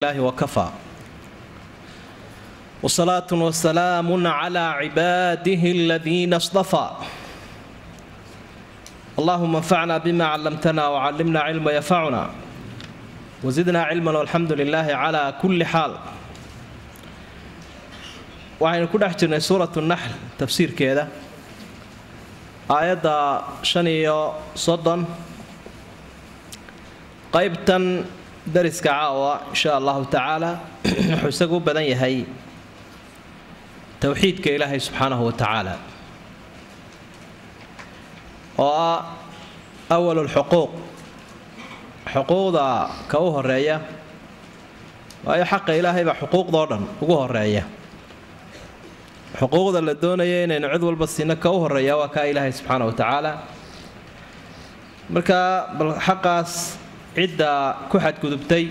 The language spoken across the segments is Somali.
الله وكفى وصلاة وسلام على عباده الذين اصطفى اللهم انفعنا بما علمتنا وعلمنا علما ينفعنا وزدنا علما والحمد لله على كل حال waxaynu ku dhex jirnay suuratu naxl tafsiirkeeda aayadda shan iyo soddon qaybtan dariska caawa insha allahu tacaala wuxuu isagu u badan yahay towxiidka ilaahay subxaanahu wa tacaala oo ah awal lxuquuq xuquuqda ka u horeeya waayo xaqa ilaahay baa xuquuqdao dhan ugu horeeya xuquuqda la doonaya inaynu cid walba siino ka u horeeya waa kaa ilaahay subxaana wa tacaala marka bal xaqaas cidda ku xadgudubtay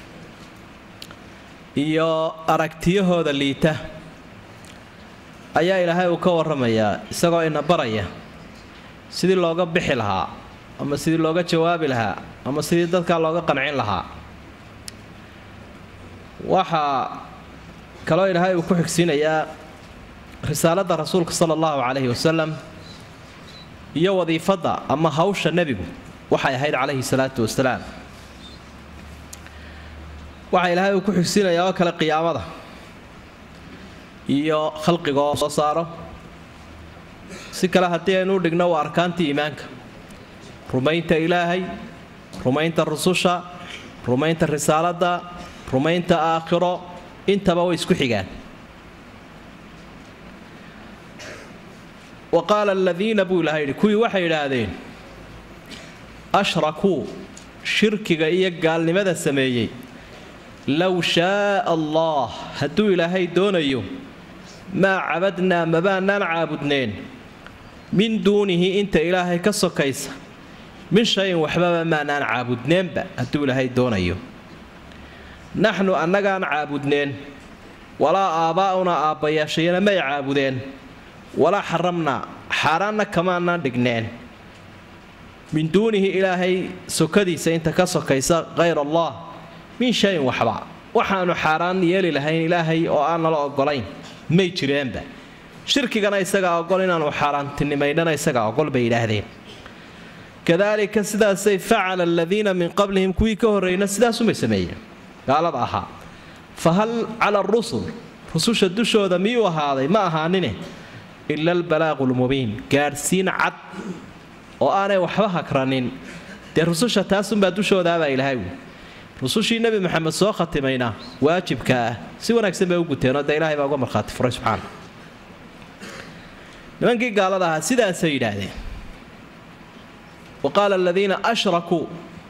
iyo aragtiyahooda liita ayaa ilaahay uu ka warramayaa isagoo ina baraya sidii looga bixi lahaa ama sidii looga jawaabi lahaa ama sidii dadkaa looga qancin lahaa waxaa kaloo ilaahay uu ku xigsiinayaa risaaladda rasuulka sala allahu calayhi wasalam iyo wadiifadda ama hawsha nebigu waxay ahayd calayhi salaatu wasalaam waxaa ilaahay uu ku xigsiinayaa oo kale qiyaamada iyo khalqiga oo soo saaro si kale haddii aynu u dhigno waa arkaantii iimaanka rumaynta ilaahay rumaynta rususha rumaynta risaaladda rumaynta aakhiro intaba way isku xigaan wa qaala aladiina buu ilahay yidhi kuwii waxay idhaahdeen ashrakuu shirkiga iyo gaalnimada sameeyey low shaaa allah hadduu ilaahay doonayo maa cabadnaa mabaanaan caabudneen min duunihi inta ilaahay ka sokaysa min shayin waxbaba maanaan caabudneenba hadduu ilaahay doonayo naxnu annagaan caabudneen walaa aabbaa'unaa aabbayaashayana may caabudeen walaa xaramnaa xaaraanna kamaanaan dhigneen min duunihi ilaahay sokadiisa inta ka sokaysa hayr allah min shayin waxba waxaanu xaaraan yeeli lahayn ilaahay oo aan nala ogolayn may jireenba shirkigana isagaa ogol inaanu xaaraantinimaynana isagaa ogol bay yidhaahdeen kadaalika sidaasay facala aladiina min qablihim kuwii ka horreyna sidaasumay sameeyeen gaalada ahaa fa hal cala arusul rususha dushooda miyuu ahaaday ma ahaanine ila albalaaqu lmubiin gaadhsiin cad oo aanay waxba hakranin dee rususha taasunbaa dushoodaabaa ilaahay wi rusushii nebi maxamed soo khatimayna waajibka ah si wanaagsan bay u guteenoo dee ilahay baa uga markhaati furay subxaana nimankii gaalada ahaa sidaasay yidhaahdeen wa qaala aladiina ashrakuu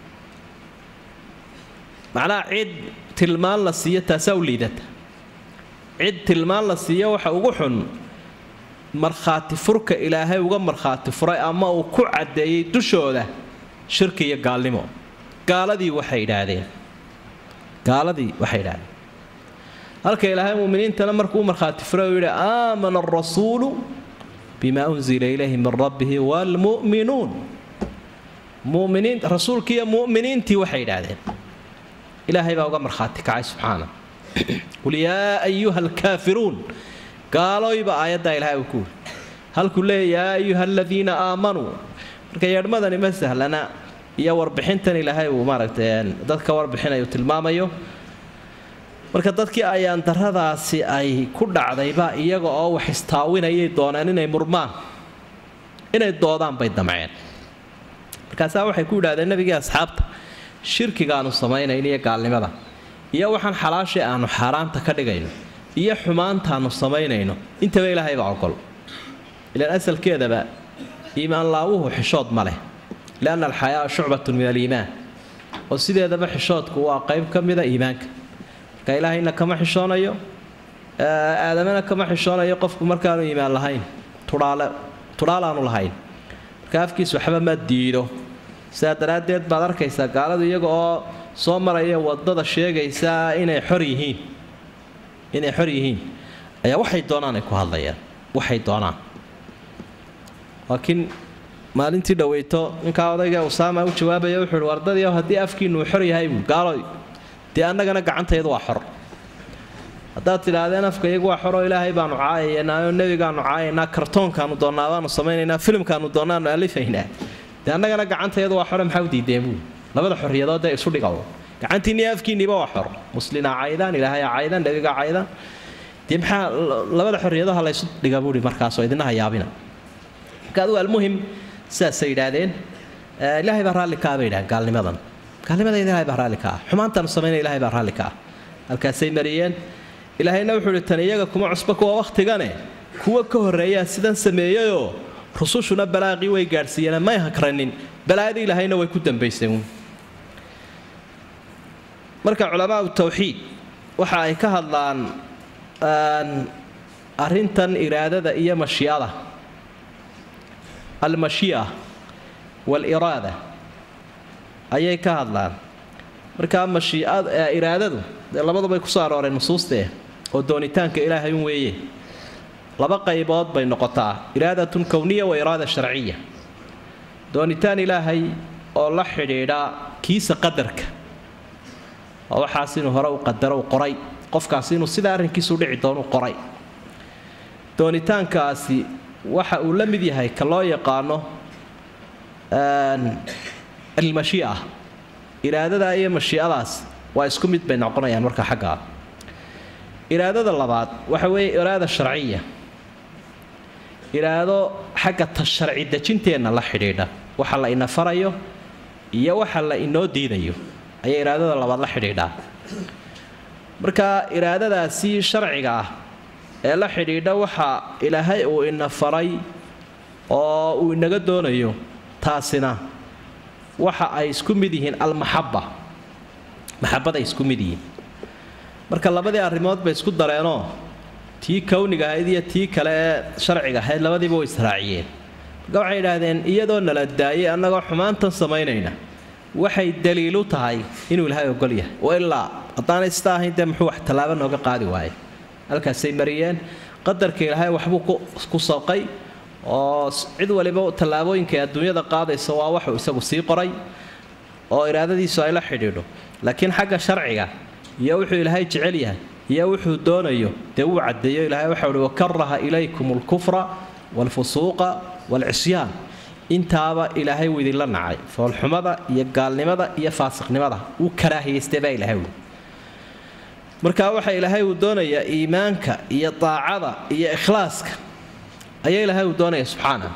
macnaha cid tilmaan la siiyo taasaa u liidata cid tilmaan la siiyo waxa ugu xun markhaati furka ilaahay uga markhaati furay ama uu ku caddeeyey dushooda shirki iyo gaalnimo gaaladii waxay idhaahdeen gaaladii waxay idhahdeen halka ilaahay muminiintana markuu u markhaati furay uu yidhi aamana arasuulu bima unzila ilayhi min rabbihi waalmu'minuun muminiin rasuulkiiyo mu'miniintii waxay idhaahdeen ilaahay baa uga markhaati kacay subxaana qul yaa ayuha alkaafiruun gaalooyba aayaddaa ilahay uu ku wuri halkuu leeya yaa ayuha aladiina aamanuu marka yeedhmadani ma sahlana iyo warbixintan ilaahay uu maaragtay dadka warbixinayu tilmaamayo marka dadkii ayaan daradaasi ay ku dhacdayba iyaga oo wax istaawinayay dooneen inay murmaan inay doodaan bay damceen markaasaa waxay ku yidhahdeen nebigii asxaabta shirkigaanu samaynayn iyo gaalnimada iyo waxaan xalaashii aanu xaaraanta ka dhigayno iyo xumaantaanu samaynayno intaba ilaahay baa ogol ilaan asalkeedaba iimaan laawuhu xishood ma leh lianna alxayaa shucbatun min aliimaan oo sideedaba xishoodku waa qayb ka mida iimaanka marka ilaahayna kama xishoonayo aadamana kama xishoonayo qofku markaanu iimaan lahayn tudhaalaanu lahayn marka afkiis waxba ma diido sidaa daraaddeed baad arkaysaa gaaladu iyaga oo soo maraya wadada sheegaysa inay xor yihiin inay xor yihiin ayaa waxay doonaan ay ku hadlayaan waxay doonaan laakiin maalintii dhaweyto ninkaa odayga usaama u jawaabaya wuxuu ihi wardadii haddii afkiinu uu xor yahay buu gaalo dee annagana gacantayadu waa xor haddaad tidhaahdeen afka iyagu waa xoroo ilaahay baanu caayaynaayo nebigaanu caayaynaa kartoonkaanu doonnaa baanu samaynaynaa filimkaanu doonaanu alifaynaa dee annagana gacantayadu waa xore maxaa u diideen buu labada xorriyadood ee isu dhigaw gacantiinni afkiinniba waa xor muslina caydaan ilaahay caydaan nebiga caydaan dee maxaa labada xorriyadaha laysu dhiga buuhi markaasoo idina hayaabina marka adigu almuhim sidaasay yidhaahdeen ilaahay baa raalli kaa bay yidhahdeen gaalnimadan gaalnimada ilaahay baa raalli ka ah xumaantaanu samaynaya ilaahay baa raalli ka ah halkaasay mariyeen ilaahayna wuxuu ihi tan iyaga kuma cusba kuwa wakhtigane kuwa ka horreeyaa sidan sameeyeyoo rusushuna balaaqii way gaadhsiiyeen may hakranin balaayadii ilaahayna way ku dambayseen marka culamaau tawxiid waxa ay ka hadlaan arrintan iraadada iyo mashiicada almashii'a waaliraada ayay ka hadlaan markaa mashiicada iraadadu dee labadubay kusoo arooreen nusuustee oo doonitaanka ilaahay un weeye laba qaybood bay noqotaa iraadatun kowniya wa iraada sharciya doonitaan ilaahay oo la xidhiidha kiisa qadarka oo waxaas inuu hore u qadaro u qoray qofkaasi inuu sida arrinkiisu dhici doonu qoray doonitaankaasi waxa uu la mid yahay ka loo yaqaano almashii'a iraadada iyo mashiicadaas waa isku mid bay noqonayaan marka xaggaa iraadada labaad waxa weeye iraada sharciya iraado xagga ta sharci dejinteenna la xidhiidha waxa la ina farayo iyo waxa la inoo diidayo ayay iraadada labaad la xidhiidhaa marka iraadadaasi sharciga ah ee la xidhiidha waxa ilaahay uu ina faray oo uu inaga doonayo taasina waxa ay isku mid yihiin almaxaba maxabaday isku mid yihiin marka labadii arrimood bay isku dareenoo tii kowniga ahayd iyo tii kale ee sharciga ahayd labadiiba way israaciyeen marka waxay idhaahdeen iyadoo nala daayay annagoo xumaantan samaynayna waxay daliilu tahay inuu ilaahay ogol yahay oo ilaa haddaanay sita ahayn dee muxuu wax tallaabo nooga qaadi waaye halkaasay mariyeen qadarka ilaahay waxbuu ku sabqay oo cid waliba tallaabooyinka adduunyada qaadaysa waa waxuu isagu sii qoray oo iraadadiisu ay la xidhiidho laakiin xagga sharciga iyo wuxuu ilaahay jecel yahay iyo wuxuu doonayo dee wuu caddeeyo ilahay waxau uhi wakaraha ilaykum alkufra waalfusuuqa waalcisyaan intaaba ilaahay wuu idinla nacay foolxumada iyo gaalnimada iyo faasiqnimada wuu karaahiyaystay baa ilahay ui marka waxa ilaahay uu doonayaa iimaanka iyo daacada iyo ikhlaaska ayaa ilaahay uu doonaya subxaana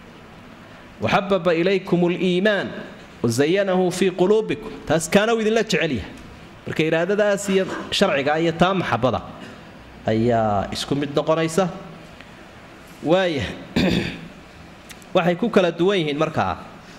waxababa ilaykum liimaan wazayanahu fii quluubikum taas kaana uu idinla jecel yahay marka iraadadaas iyo sharciga iyo taa maxabada ayaa isku mid noqonaysa waaya waxay ku kala duwan yihiin markaa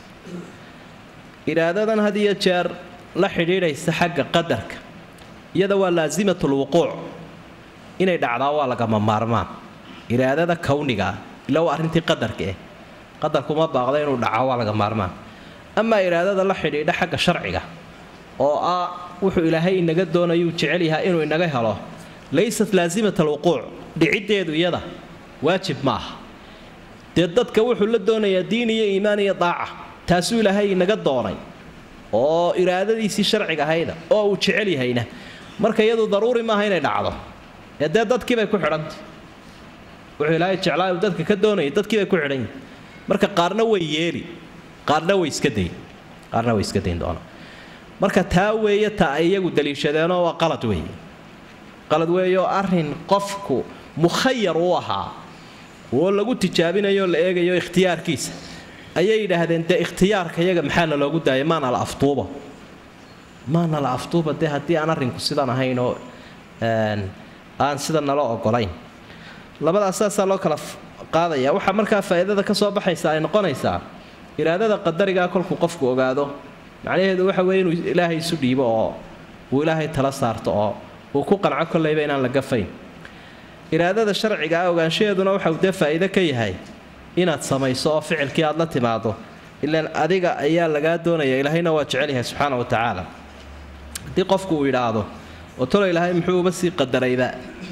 iraadadan had iyo jeer la xidhiidhaysa xagga qadarka iyada waa laasimat lwuquuc inay dhacdaa waa lagama maarmaan iraadada kawnigaa ila waa arrintii qadarka eh qadarkuma baaqda inuu dhaco waa laga maarmaan amaa iraadada la xidhiidha xagga sharciga oo ah wuxuu ilaahay inaga doonayuu jecel yahay inuu inaga helo laysat laasimat alwuquuc dhiciddeedu iyada waajib ma aha dee dadka wuxuu la doonayaa diin iyo iimaan iyo daaca taasuu ilaahay inaga doonay oo iraadadiisii sharciga ahayda oo uu jecel yahayna marka iyadu daruuri maaha inay dhacdo ee dee dadkiibay ku xidhantay wuxuu ilaahay jeclaa uu dadka ka doonayay dadkiibay ku xidhan yihin marka qaarna way yeeli qaarna way iska dayn qaarna way iska dayn doonaa marka taa weeye ta ay iyagu daliishadeenoo waa qalad weeye qalad weeyeoo arrin qofku mukhayar u ahaa oo lagu tijaabinayo la eegayo ikhtiyaarkiisa ayay yidhaahdeen dee ikhtiyaarka iyaga maxaa na loogu daayay maana la aftuuba maana la aftuuba dee haddii aan arrinku sidan ahayn oo aan sida nala ogolayn labadaas saasaa loo kala qaadaya waxaa markaa faa'iidada ka soo baxaysa ay noqonaysaa iraadada qadarigaa kolkuu qofku ogaado macnaheedu waxa weeye inuu ilaahay isu dhiibo oo uu ilaahay tala saarto oo uu ku qanco kollayba inaan la gafayn iraadada sharciga ah ogaanshaheeduna waxa uu dee faa'iide ka yahay inaad samayso oo ficilkii aad la timaado ilaan adiga ayaa lagaa doonaya ilaahayna waa jecel yahay subxaana wa tacaala haddii qofku uu yidhaahdo oo tolo ilaahay muxuu uba sii qadarayba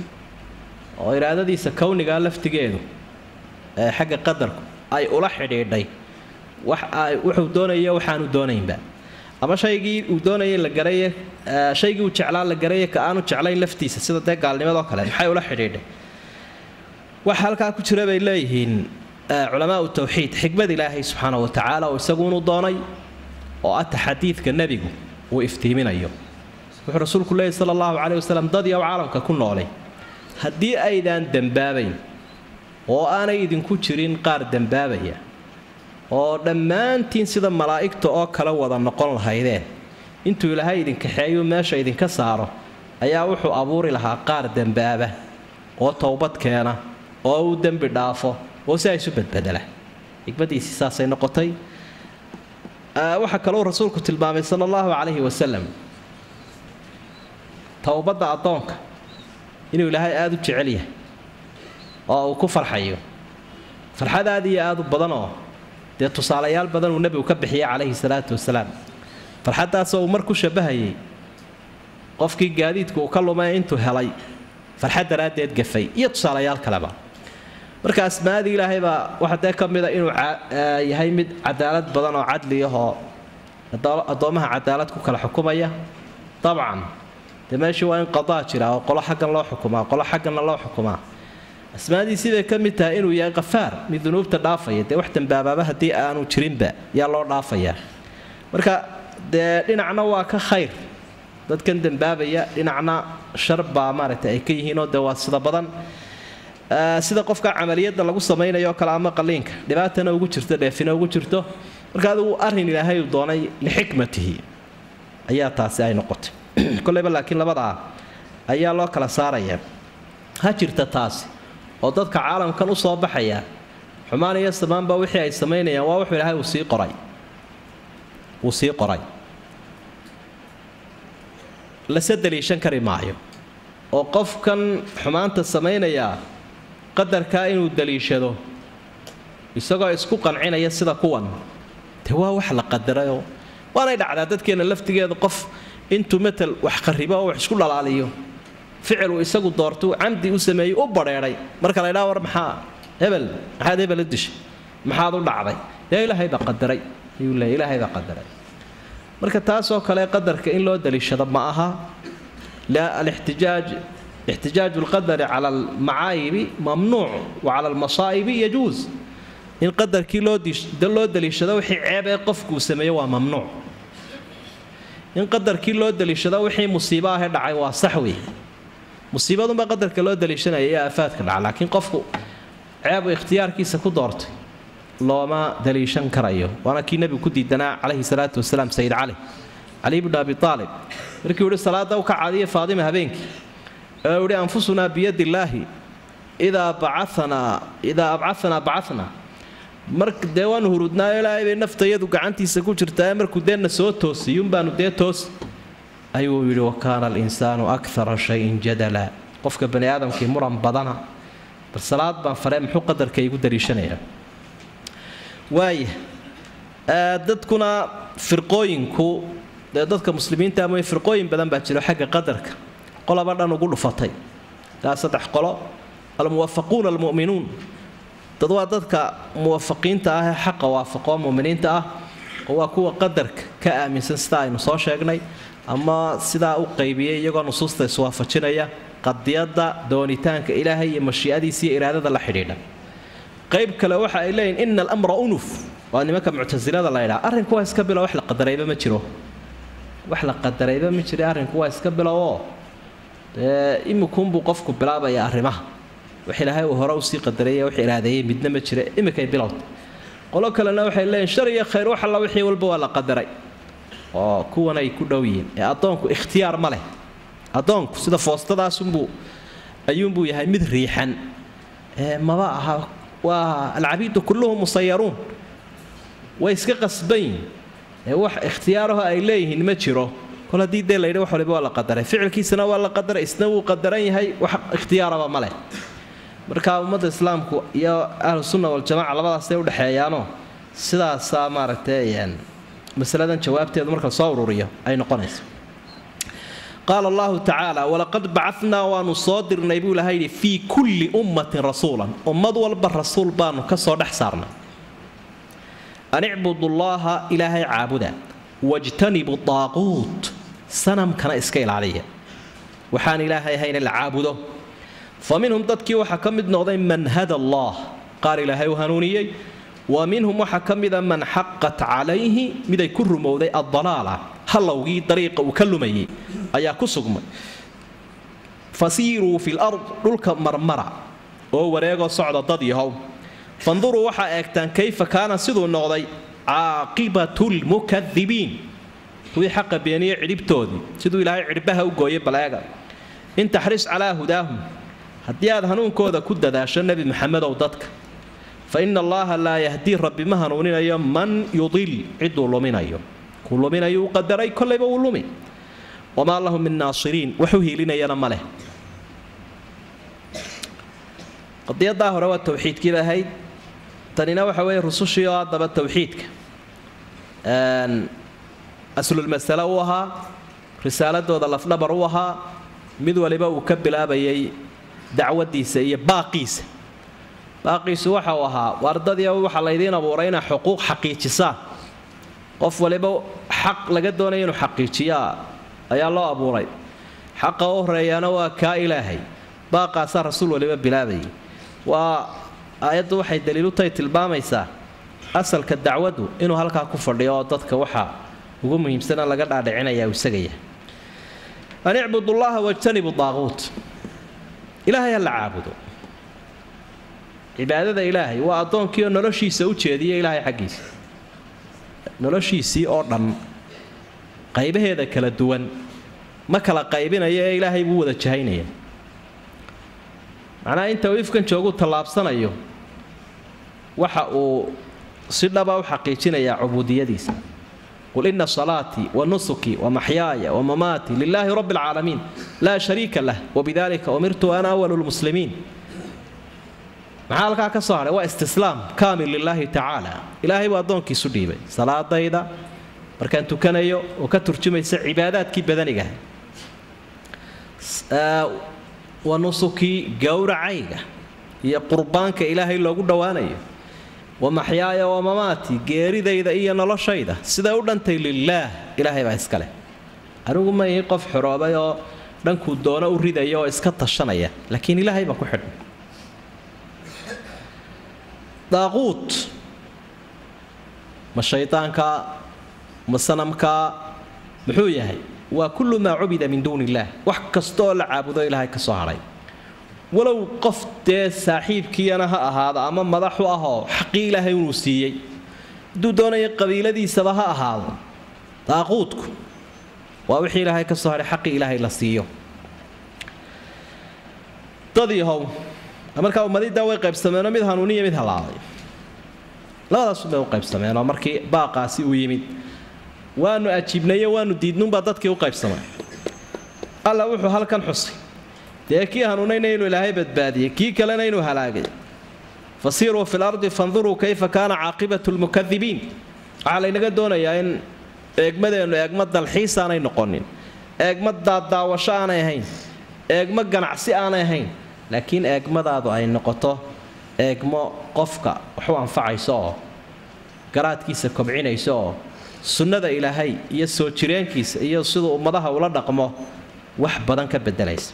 oo iraadadiisa kownigaa laftigeedu ee xagga qadarku ay ula xidhiidhay wax ay wuxuu doonayo waxaanu doonaynba ama shaygii uu doonayay la garaye shaygii uu jeclaa la garaye ka aanu jeclayn laftiisa sida dee gaalnimadoo kale maxay ula xidhiidhay waxa halkaa ku jira bay leeyihiin culamaau tawxiid xikmad ilaahay subxaana wa tacaala oo isaguunu doonay oo ah taxadiidka nebigu uu iftiiminayo wuxuu rasuulku leeyahy sala allahu caleyh wasalam dad yow caalamka ku noolay haddii aydaan dembaabayn oo aanay idinku jirin qaar dembaabaya oo dhammaantiin sida malaa'igta oo kale wada noqon lahaydeen intuu ilaahay idinkaxeeyuu meesha idinka saaro ayaa wuxuu abuuri lahaa qaar dembaaba oo towbad keena oo uu dembi dhaafo oo si ay isu badbedela xikmadiisii saasay noqotay waxaa kalou rasuulku tilmaamay sala allahu calayhi wasalam towbadda addoonka inuu ilaahay aada u jecel yahay oo uu ku farxayo farxad aad iyo aad u badanoo dee tusaalayaal badan uu nebigu ka bixiyay calayhi salaatu wasalaam farxaddaasoo uu mar ku shabahayay qofkii gaadiidku uu ka lumay intuu helay farxad daraaddeed gafay iyo tusaalayaal kaleba marka asmaadii ilaahay baa waxa dee ka mida inuu yahay mid cadaalad badan oo cadli ahoo addoommaha cadaalad ku kala xukumaya dabcan dee meeshii waa in qadaa jira oo qolo xaggan loo xukumaa qolo xagganna loo xukumaa asmaadiisii bay ka mid tahay inuu yahay qafaar mid dunuubta dhaafaya dee wax dambaabaaba haddii aanu jirinba yaa loo dhaafayaa marka dee dhinacna waa ka khayr dadkan dembaabaya dhinacna shar baa maaragtay ay ka yihiinoo dee waa sida badan sida qofka camaliyadda lagu samaynayo kale ama qaliinka dhibaatana ugu jirto dheefina ugu jirto marka adigu arrin ilaahay uu doonay lixikmatihi ayaa taasi ay noqotay koleyba laakiin labadaa ayaa loo kala saaraya ha jirta taasi oo dadka caalamkan u soo baxaya xumaan iyo samaanba wixii ay samaynayaan waa wuxuu ilaahay uu sii qoray uu sii qoray lase daliishan kari maayo oo qofkan xumaanta samaynayaa qadarkaa inuu daliishado isagoo isku qancinaya sida kuwan dee waa wax la qadarayoo waanay dhacdaa dadkeenna laftigeeda qof intuu matal wax qaribo oo wax isku dhalaaliyo ficil uu isagu doortuu camdi u sameeyey u badheedhay marka la ydhaa war maxaa hebel maxaad hebel u dishay maxaad u dhacday dee ilaahay baa qadaray ayuu leeya ilaahay baa qadaray marka taasoo kale qadarka in loo daliishado ma aha la alixtijaaj ixtijaaju lqadari cala almacaayibi mamnuuc wa cala almasaa'ibi yajuus in qadarkii loo loo daliishado wixii ceeb ee qofkuu sameeyo waa mamnuuc in qadarkii loo daliishado wixii musiibo ahee dhacay waa sax weeye musiibadunbaa qadarka loo daliishanaya iyo aafaadka dhaca laakiin qofku ceebu ikhtiyaarkiisa ku doortay looma daliishan karayo waana kii nebigu ku diidanaa calayhi salaatu wasalaam sayid cali cali bnu abi aalib markii uu ihi salaada u ka caadiya faadima habeenkii ee uu ihi anfusunaa biyadi illaahi idaa bacaanaa idaa abcaanaa bacanaa mar dee waanu hurudnaayo ilaahay bay naftayadu gacantiisa ku jirtaa markuu deenna soo toosiyun baanu dee toos ayuu yidhi wa kaana alinsaanu akara shayin jadala qofka bani aadamkii muran badana bal salaad baan faree muxuu qadarka igu daliishanayaa waaya dadkuna firqooyinku dee dadka muslimiinta ama firqooyin badan baa jiro xagga qadarka qolaba dhan ugu dhufatay ilaa saddex qolo almuwafaquuna almu'minuun dad waa dadka muwafaqiinta ah ee xaqa waafaqoo muminiinta ah oo waa kuwa qadarka ka aaminsan sida aynu soo sheegnay ama sidaa u qaybiyay iyagoo nusuusta iswaafajinaya qadiyadda doonitaanka ilaahay iyo mashiicadiisa iyo iraadada la xidhiidha qayb kale waxa ay leeyihin ina alamra unuf waa nimanka muctasilada la ydhaa arrinku waa iska bilow wax la qadarayba ma jiro wax la qadarayba ma jira arrinku waa iska bilowoo dee imikunbuu qofku bilaabaya arrimaha wax ilaahay uu hore usii qadaraya wax iraadeeyey midna ma jira iminkay bilowda qolo kalena waxay leeyihin shar iyo khayr wax alla wixii walba waa la qadaray oo kuwan ay ku dhow yihiin ee addoonku ikhtiyaar ma leh addoonku sida foostadaasunbuu ayuunbuu yahay mid riixan ee maba aha waa alcabiidu kulluhum musayaruun way iska qasbayin ee wax ikhtiyaaraho ay leeyihiin ma jiro kol haddii dee layidhi wax waliba waa la qadaray ficilkiisana waa la qadaray isna wuu qadaran yahay wax ikhtiyaaraba ma leh marka ummadda islaamku iyo ahlu sunna waljamaca labadaasay udhexeeyaanoo sidaasaa maaragtay masaladan jawaabteedu marka soo ururiyo ay noqonayso qaala allahu tacaala walaqad bacadnaa waanu soo dirnay buu ilaha yidhi fii kulli ummatin rasuulan ummad walba rasuul baanu ka soo dhex saarnay an icbudullaaha ilaahay caabuda wajtanibu daaquut sanamkana iska ilaaliya waxaan ilaahay ahayna la caabudo fa minhum dadkii waxaa ka mid noqday man hada allah qaar ilaahay u hanuuniyey wa minhum waxaa ka mida man xaqat calayhi miday ku rumowday addalaala hallowgii dariiqa uu ka lumayay ayaa ku sugmay fasiiruu fi lard dhulka marmara oo wareegoo socda dad yahow fanduruu waxaa eegtaan kayfa kaana siduu noqday caaqibatu lmukadibiin kuwii xaqa beeniye cidhibtoodii siduu ilaahay cidhbaha u gooyay baleega in taxris calaa hudaahum haddii aad hanuunkooda ku dadaasho nebi maxamedow dadka fa ina allaha laa yahdii rabbi ma hanuuninayo man yudil ciduu luminayo kuu luminayo u qadaray kollayba uu lumi wamaa lahu min naasiriin waxu hiilinayana ma leh qadiyadaa hore waa towxiidkiiba ahayd tanina waxa weeye rusushii oo haddaba towxiidka aslulmasale u ahaa risaaladooda lafdhabar u ahaa mid waliba uu ka bilaabayay dacwadiisa iyo baaqiisa baaqiisu waxa uu ahaa wardadii waxaa laydiin abuuray inaa xuquuq xaqiijisaan qof waliba xaq laga doonaya inuu xaqiijiyaa ayaa loo abuuray xaqa u horeeyaana waa kaa ilaahay baaqaasaa rasuul waliba bilaabayay waa aayaddu waxay daliilutahay tilmaamaysaa asalka dacwaddu inuu halkaa ku fadhiyo oo dadka waxa ugu muhiimsana laga dhaadhicinaya uu isaga yahay an icbudullaha wajtanibu daaquut ilaahay ha la caabudo cibaadada ilaahay waa addoonkiioo noloshiisa u jeediya ilaahay xaggiisa noloshiisii oo dhan qaybaheeda kala duwan ma kala qaybinayo ee ilaahay buu wada jahaynaya macnaha inta uu ifkan joogu tallaabsanayo waxa uu si dhaba u xaqiijinayaa cubuudiyadiisa qul ina salaatii wa nusuki wa maxyaaya wa mamaatii lilaahi rabbi alcaalamiin laa shariika lah wabidalika umirtu ana awalu lmuslimiin maxaa halkaa ka soo hadhay waa istislaam kaamil lilaahi tacaala ilaahay buu addoonkiisu dhiibay salaadayda markaan tukanayo oo ka turjumaysa cibaadaadkii badanigaha wa nusukii gowracayga iyo qurbaanka ilaahay loogu dhowaanayo wa maxyaaya wa mamaatii geeridayda iyo noloshayda siday u dhantay lilaah ilaahay baa iska leh anigu ma ihi qof xoroobay oo dhankuu doono u ridaya oo iska tashanaya laakiin ilaahay baa ku xidhan daaquut ma shaydaanka ma sanamka muxuu yahay waa kullu maa cubida min duuni illaah wax kasta oo la caabudo ilaahay ka soo hadhay walow qof dee saaxiibkiiyana ha ahaado ama madaxu ahoo xaqii ilaahay inuu siiyey hadduu doonaya qabiiladiisaba ha ahaado daaquudku waa wixii ilaahay ka soo hadhay xaqii ilaahay la siiyo dadiihow markaa ummadiddaa way qaybsameenoo mid hanuuniya mid halaaday labadaasubay u qaybsameenoo markii baaqaasi uu yimid waanu ajiibnayo waanu diidnunbaa dadkii u qaybsamay alla wuxuu halkan xusay dee kii hanuunayna inuu ilaahay badbaadiyey kii kalena inuu halaagay fasiiruu fi lardi fanduruu kayfa kaana caaqibatu lmukadibiin waxaa laynaga doonayaa in eegmadeennu eegma dalxiis aanay noqonin eegma daaddaawasho aanay ahayn eegmo ganacsi aanay ahayn laakiin eegmadaadu ay noqoto eegmo qofka wax u anfacayso oo garaadkiisa kobcinayso oo sunnada ilaahay iyo soo jireenkiisa iyo siduu ummadaha ula dhaqmo wax badan ka bedelaysa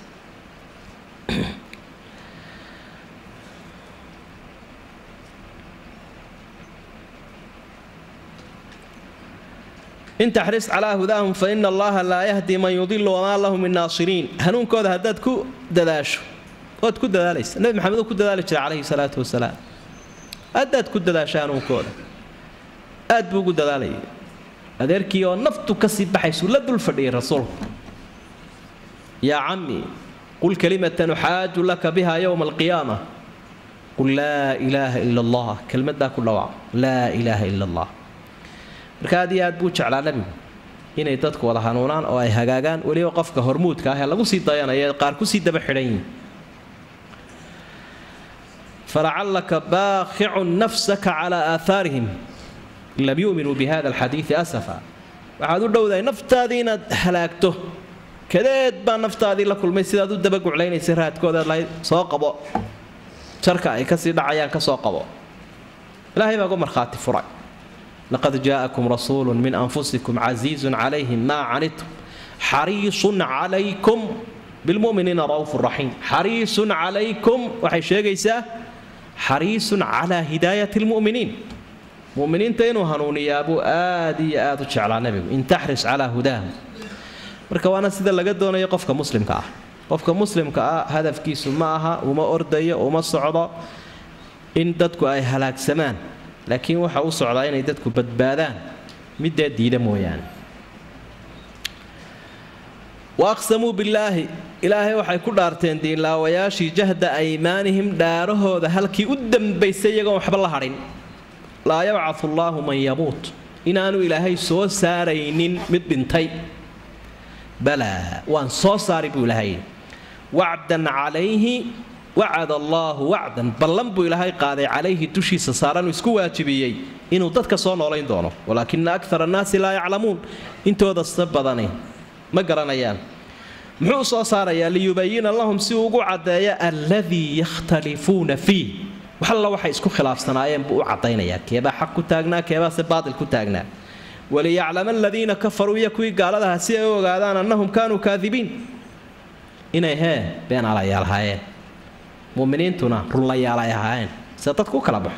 in taxris calaa hudaahum fa ina allaha laa yahdi man yudilu wamaa lahu min naasiriin hanuunkooda haddaad ku dadaasho waad ku dadaalaysa nebi maxamed uu ku dadaali jiray calayhi salaatu wasalaam haddaad ku dadaasho hanuunkooda aad buu ugu dadaalayay adeerkii oo naftu kasii baxaysuu la dul fadhiyay rasuulku yaa cammi qul kalimatan uxaaju laka biha yowma alqiyaama qul laa ilaaha ila allah kelmaddaa ku dhawac laa ilaaha ila allah marka aad iyo aad buu jeclaa nebigu inay dadku wada hanuunaan oo ay hagaagaan weliba qofka hormuudka ah ee lagu sii dayanaya qaar kusii daba xidhan yihin falacallaka baaqicun nafsaka calaa aahaarihim in lam yuminuu bi hada alxadiidi asafa waxaad u dhowdahay naftaadii inaad halaagto kadeed baa naftaadii la kulmay sidaad u dabaguclaynaysay raadkoodaad lahayd soo qabo jarka ay kasii dhacayaan ka soo qabo ilaahay baa gu markhaati furay laqad jaa'akum rasuulu min anfusikum casiizun calayhim maa canidtum xariisun calaykum bilmuminiina ra'uufu raxiim xariisun calaykum waxay sheegaysaa xariisun calaa hidaayati lmu'miniin muminiinta inuu hanuuniyaabuu aad iyo aad u jeclaa nebigu in taxris calaa hudaahum marka waana sida laga doonayo qofka muslimka ah qofka muslimka ah hadafkiisu ma aha uma ordayo uma socdo in dadku ay halaagsamaan laakiin waxa u socdaa inay dadku badbaadaan midee diida mooyaane wa aqsamuu billaahi ilaahay waxay ku dhaarteen diinlaawayaashii jahda aymaanihim dhaarahooda halkii u dambaysay iyagoon waxba la hadhin laa yabcatu allaahu man yamuut inaanu ilaahay soo saaraynin mid dhintay balaa waan soo saari buu ilaahay wacdan calayhi wacad allaahu wacdan ballan buu ilaahay qaaday calayhi dushiisa saaranuu isku waajibiyey inuu dadka soo noolayn doono walaakina akara annaasi laa yaclamuun intoodasta badani ma garanayaan muxuu soo saarayaa liyubayina lahum si uu ugu caddeeya alladii yakhtalifuuna fiih wax alla waxay isku khilaafsanaayeen buu u caddaynayaa keebaa xaq ku taagnaa keebaase baatil ku taagnaa waliyaclama aladiina kafaruu iyo kuwii gaaladaha si ay u ogaadaan annahum kaanuu kaadibiin inay hee been alayaal ahaayeen muminiintuna runlayaal ay ahaayeen sida dadku u kala baxo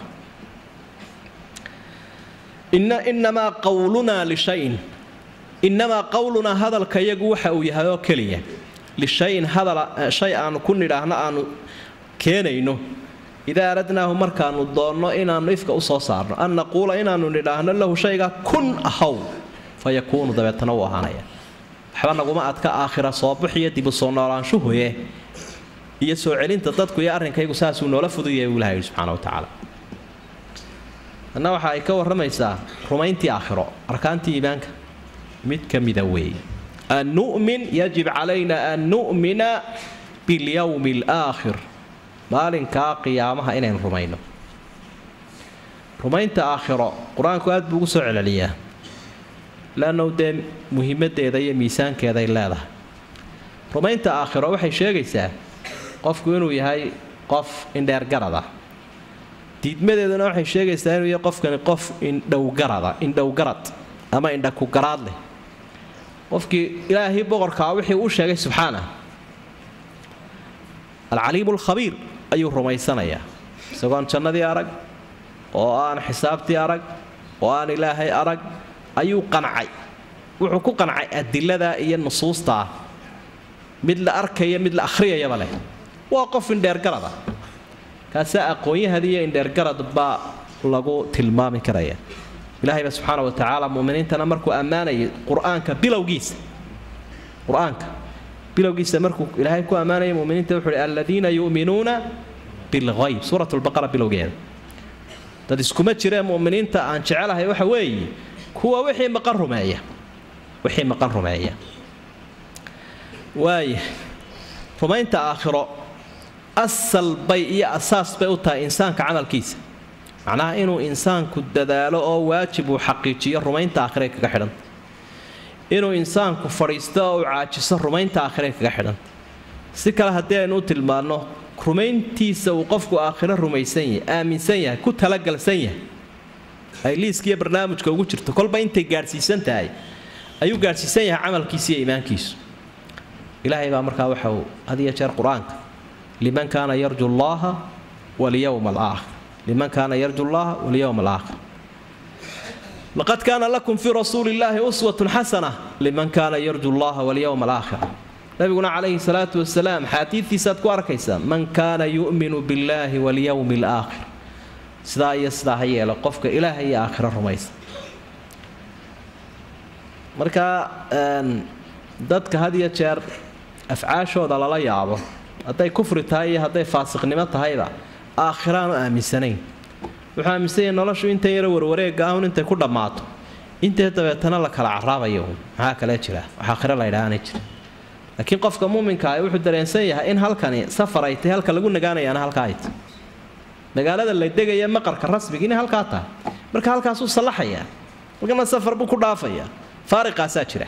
inamaa qawlunaa lishayin innamaa qowlunaa hadalka yagu waxa uu yahay oo keliya lishayin hadal shay aanu ku nidhaahno aanu keenayno idaa aradnaahu markaanu doonno inaannu ifka u soo saarno an naquula inaannu nidhaahno lahu shayga kun ahaw fa yakuunu dabeetana uu ahaanaya waxba naguma adka aakhira soobaxiyo dibu soo noolaanshuhuye iyo soo celinta dadku iyo arrinkaygu saasuu noola fududyahay buu ilaha yidhi subxana wa tacaala anna waxa ay ka warramaysaa rumayntii aakhiro arkaantii iimaanka mid ka mida weeye an nu'min yajib calayna an nu'mina bilyowmi alaakhir maalinkaa qiyaamaha inaynu rumayno rumaynta aakhiro qur-aanku aad buu ugu soo celceliyaa leannou dee muhiimaddeeda iyo miisaankeeday leedahay rumaynta aakhiro waxay sheegaysaa qofku inuu yahay qof indheergarada diidmadeeduna waxay sheegaysaa inuu yahay qofkani qof indhowgarada indhowgarad ama indhakugaraad leh qofkii ilaahii boqorkaa wixii uu sheegay subxaana alcaliimu alkhabiir ayuu rumaysanayaa isagoon jannadii arag oo aan xisaabtii arag oo aan ilaahay arag ayuu qancay wuxuu ku qancay adilada iyo nusuustaa mid la arkaya mid la akhriyayaba leh waa qof indheergarada kaase aqoon-yahad iyo indheergarad baa lagu tilmaami karaya ilahayba subxaana wa tacaala muminiintana markuu ammaanayay qur-aanka bilowgiisa qur-aanka bilowgiisa markuu ilaahay ku ammaanaya muminiinta wuxuu hi aladiina yu'minuuna bilghayb suurat lbaqara bilowgeeda dad iskuma jiree muminiinta aan jecelahay waxa weeye kuwa wixii maqan rumeeya wixii maqan rumeeya waaya rumaynta aakhiro asal bay iyo asaas bay u tahay insaanka camalkiisa macnaha inuu insaanku dadaalo oo waajib uu xaqiijiyo rumaynta aakhire kaga xidhanta inuu insaanku fadhiisto oo uu caajiso rumaynta aakhire kaga xidhanta si kale haddii aynu u tilmaanno rumayntiisa uu qofku aakhiro rumaysan yahay aaminsan yahay ku talagalsan yahay ay liiskiiyo barnaamijka ugu jirto kolba intay gaadhsiisan tahay ayuu gaadhsiisan yahay camalkiisa iyo iimaankiisu ilaahay baa markaa waxa uu had iyo jeer qur-aanka liman kaana yarju llaha walyowma alaakhir liman kaana yarju llaha walyowma alaakhir laqad kaana lakum fii rasuuli illaahi uswatun xasana liman kaana yarju llaha walyowma alaakhir nabiguna calayhi salaatu wasalaam xaadiidtiisaad ku arkaysaa man kaana yu'minu billaahi walyowmi alaakhir sidaa iyo sidaa ha yeelo qofka ilaaha iyo aakhiro rumaysa marka dadka had iyo jeer afcaashooda lala yaabo hadday kufri tahay iyo hadday faasiqnimo tahayba aakhiraanu aaminsanayn wuxuu aaminsan yahay noloshu intan yaro warwareega ahun intay ku dhammaato intee dabeetana la kala caraabayo maxaa kale jira wax aakhiro la ydhaahana jira laakiin qofka muuminka ah wuxuu dareensan yahay in halkani safar ay tahay halka lagu nagaanayaana halkaa ay tahay magaalada la degaya maqarka rasmiga inay halkaa tahay marka halkaasuu sallaxayaa halkana safar buu ku dhaafayaa faariqaasaa jira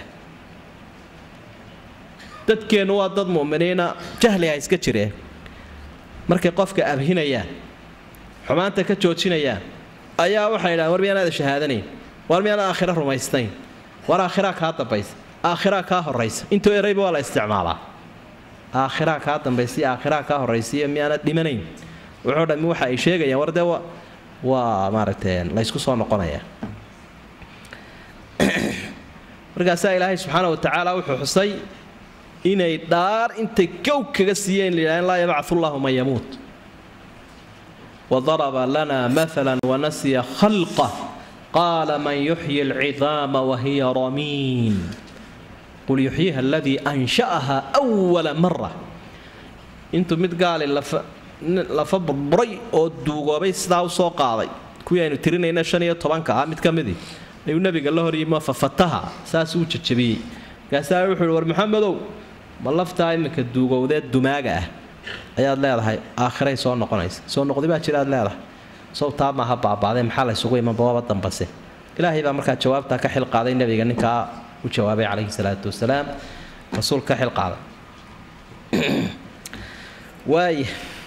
dadkeennu waa dad mu'miniina jahliha iska jireen markay qofka abhinayaan xumaanta ka joojinayaan ayaa waxay idhahan war miyaanaada shahaadanayn waar miyaan aakhira rumaysnayn war aakhiraa kaa dambaysa aakhiraa kaa horaysa intoo erayba waa la isticmaalaa aakhiraa kaa dambaysa aakhiraa kaa horaysiiyo miyaanad dhimanayn wuxuu dhammi waxa ay sheegayaan war dee waa maaragtay laysku soo noqonaya markaasaa ilaahay subxaana wa tacaala wuxuu xusay inay dhaar intay gow kaga siiyeen layidhahdeen laa yabcath ullahu man yamuut wadaraba lana maala wanasiya khalqah qaala man yuxyi alcidaama wahiya ramiin qul yuxyiha aladii ansha'aha awala mara intuu mid gaali lafa burburay oo duugoobay sidaa u soo qaaday kuwii aynu tirinayna shan iyo tobanka ah mid ka midii ayuu nabiga la horyimo fafataha saasuu u jajabiyey markaasaa wuxuu uhi war maxamedow ma laftaa iminka duugowdee dumaaga ah ayaad leedahay aakhiray soo noqonaysa soo noqdi baa jira aad leedahay sawtaa maaha baabaaday maxaa la ysugu iman bawaaba dambase ilaahay baa markaa jawaabtaa ka xilqaaday nabiga ninkaa u jawaabay calayhi salaatu wasalaam rasuul ka xilqaaday waaya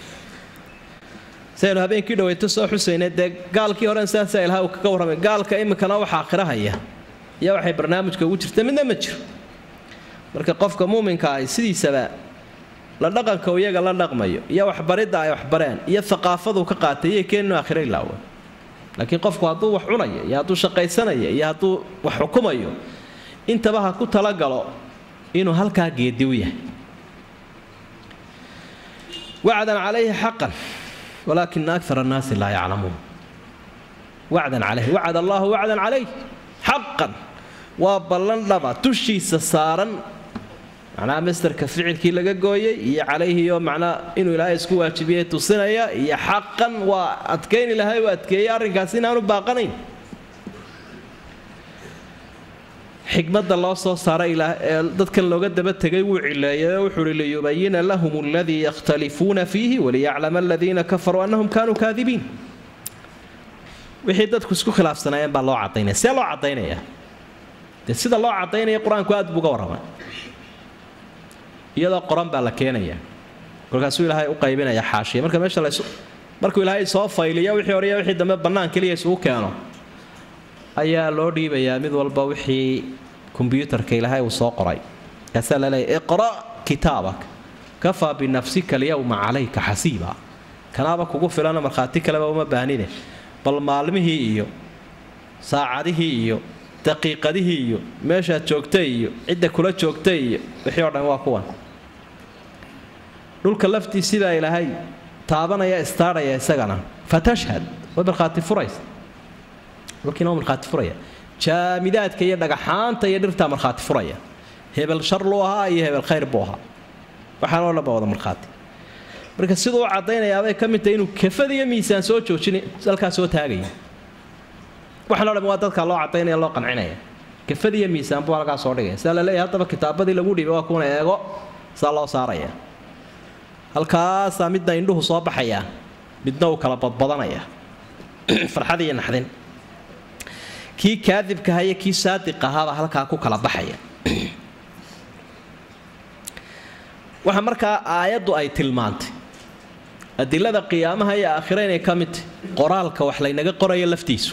saynu habeenkii dhaweyto soo xusaynay dee gaalkii horen saasaa ilaha uu kaga warramay gaalka iminkana waxa aakhirahaya iyo waxay barnaamijka ugu jirta midna ma jiro marka qofka muuminka ahi sidiisaba la dhaqanka iyaga la dhaqmayo iyo waxbaridda ay waxbareen iyo aqaafadu ka qaatay iyo keeninu aakhiro ilaawa laakiin qofku hadduu wax cunayo iyo hadduu shaqaysanayo iyo hadduu wax xukumayo intaba ha ku talagalo inuu halkaa geedi u yahay wacdan calayhi xaqan walaakina akar annaasi laa yaclamuun wacdan calayhi wacad allahu wacdan calayh xaqan waa ballan dhaba dushiisa saaran macnaha masterka ficilkii laga gooyey iyo calayhi oo macnaa inuu ilaahay isku waajibiyey tusinaya iyo xaqan waa adkayn ilaahay uu adkeeyey arrinkaas inaanu baaqanayn xikmadda loo soo saaray ee dadkan looga daba tegay wuu cileeyay wuxuu uhi liyubayina lahum aladii yakhtalifuuna fiihi waliyaclama aladiina kafaruu annahum kaanuu kaadibiin wixii dadku isku khilaafsanaayeen baa loo cadaynaya see loo cadaynaya dee sida loo cadaynaya qur-aanku aad buu uga warramay iyadoo qoran baa la keenaya kolkaasuu ilaahay u qaybinaya xaashiya marka meesha lays markuu ilaahay soo fayliyo wixii hore iyo wixii dambe bannaan keliya isugu keeno ayaa loo dhiibayaa mid walba wixii kombyuutarka ilaahay uu soo qoray kaasaa laleeyahy iqra' kitaabak kafaa binafsika alyawma calayka xasiiba kanaaba kugu filana markhaati kaleba uma baahnine bal maalmihii iyo saacadihii iyo daqiiqadihii iyo meeshaad joogtay iyo cidda kula joogtay iyo wixii oo dhan waa kuwan dhulka laftiisibaa ilaahay taabanaya istaadhaya isagana fatashhad way markhaati furaysa dhulkiina waa markhaati furaya jaamidaadka iyo dhagaxaanta iyo dhirtaa markhaati furaya hebel shar luu ahaa iyo hebel khayr buu ahaa waxaan oo dhan baa wada markhaati marka siduu u caddaynayaabay ka mid tahay inuu kafad iyo miisaan soo joojin halkaa soo taagaya waxaan o dhan waa dadka loo cadaynaya loo qancinaya kafad iyo miisaan buu halkaa soo dhigaya sidaa laleeyahay haddaba kitaabadii lagu dhiibay waa kuwana eego saa loo saaraya halkaasaa midna indhuhu soo baxaya midna uu kala badbadanaya farxad iyo naxdin kii kaadibkaha iyo kii saadiq ahaabaa halkaa ku kala baxaya waxa markaa aayaddu ay tilmaantay adilada qiyaamaha iyo aakhira inay ka mid tahy qoraalka wax laynaga qorayo laftiisu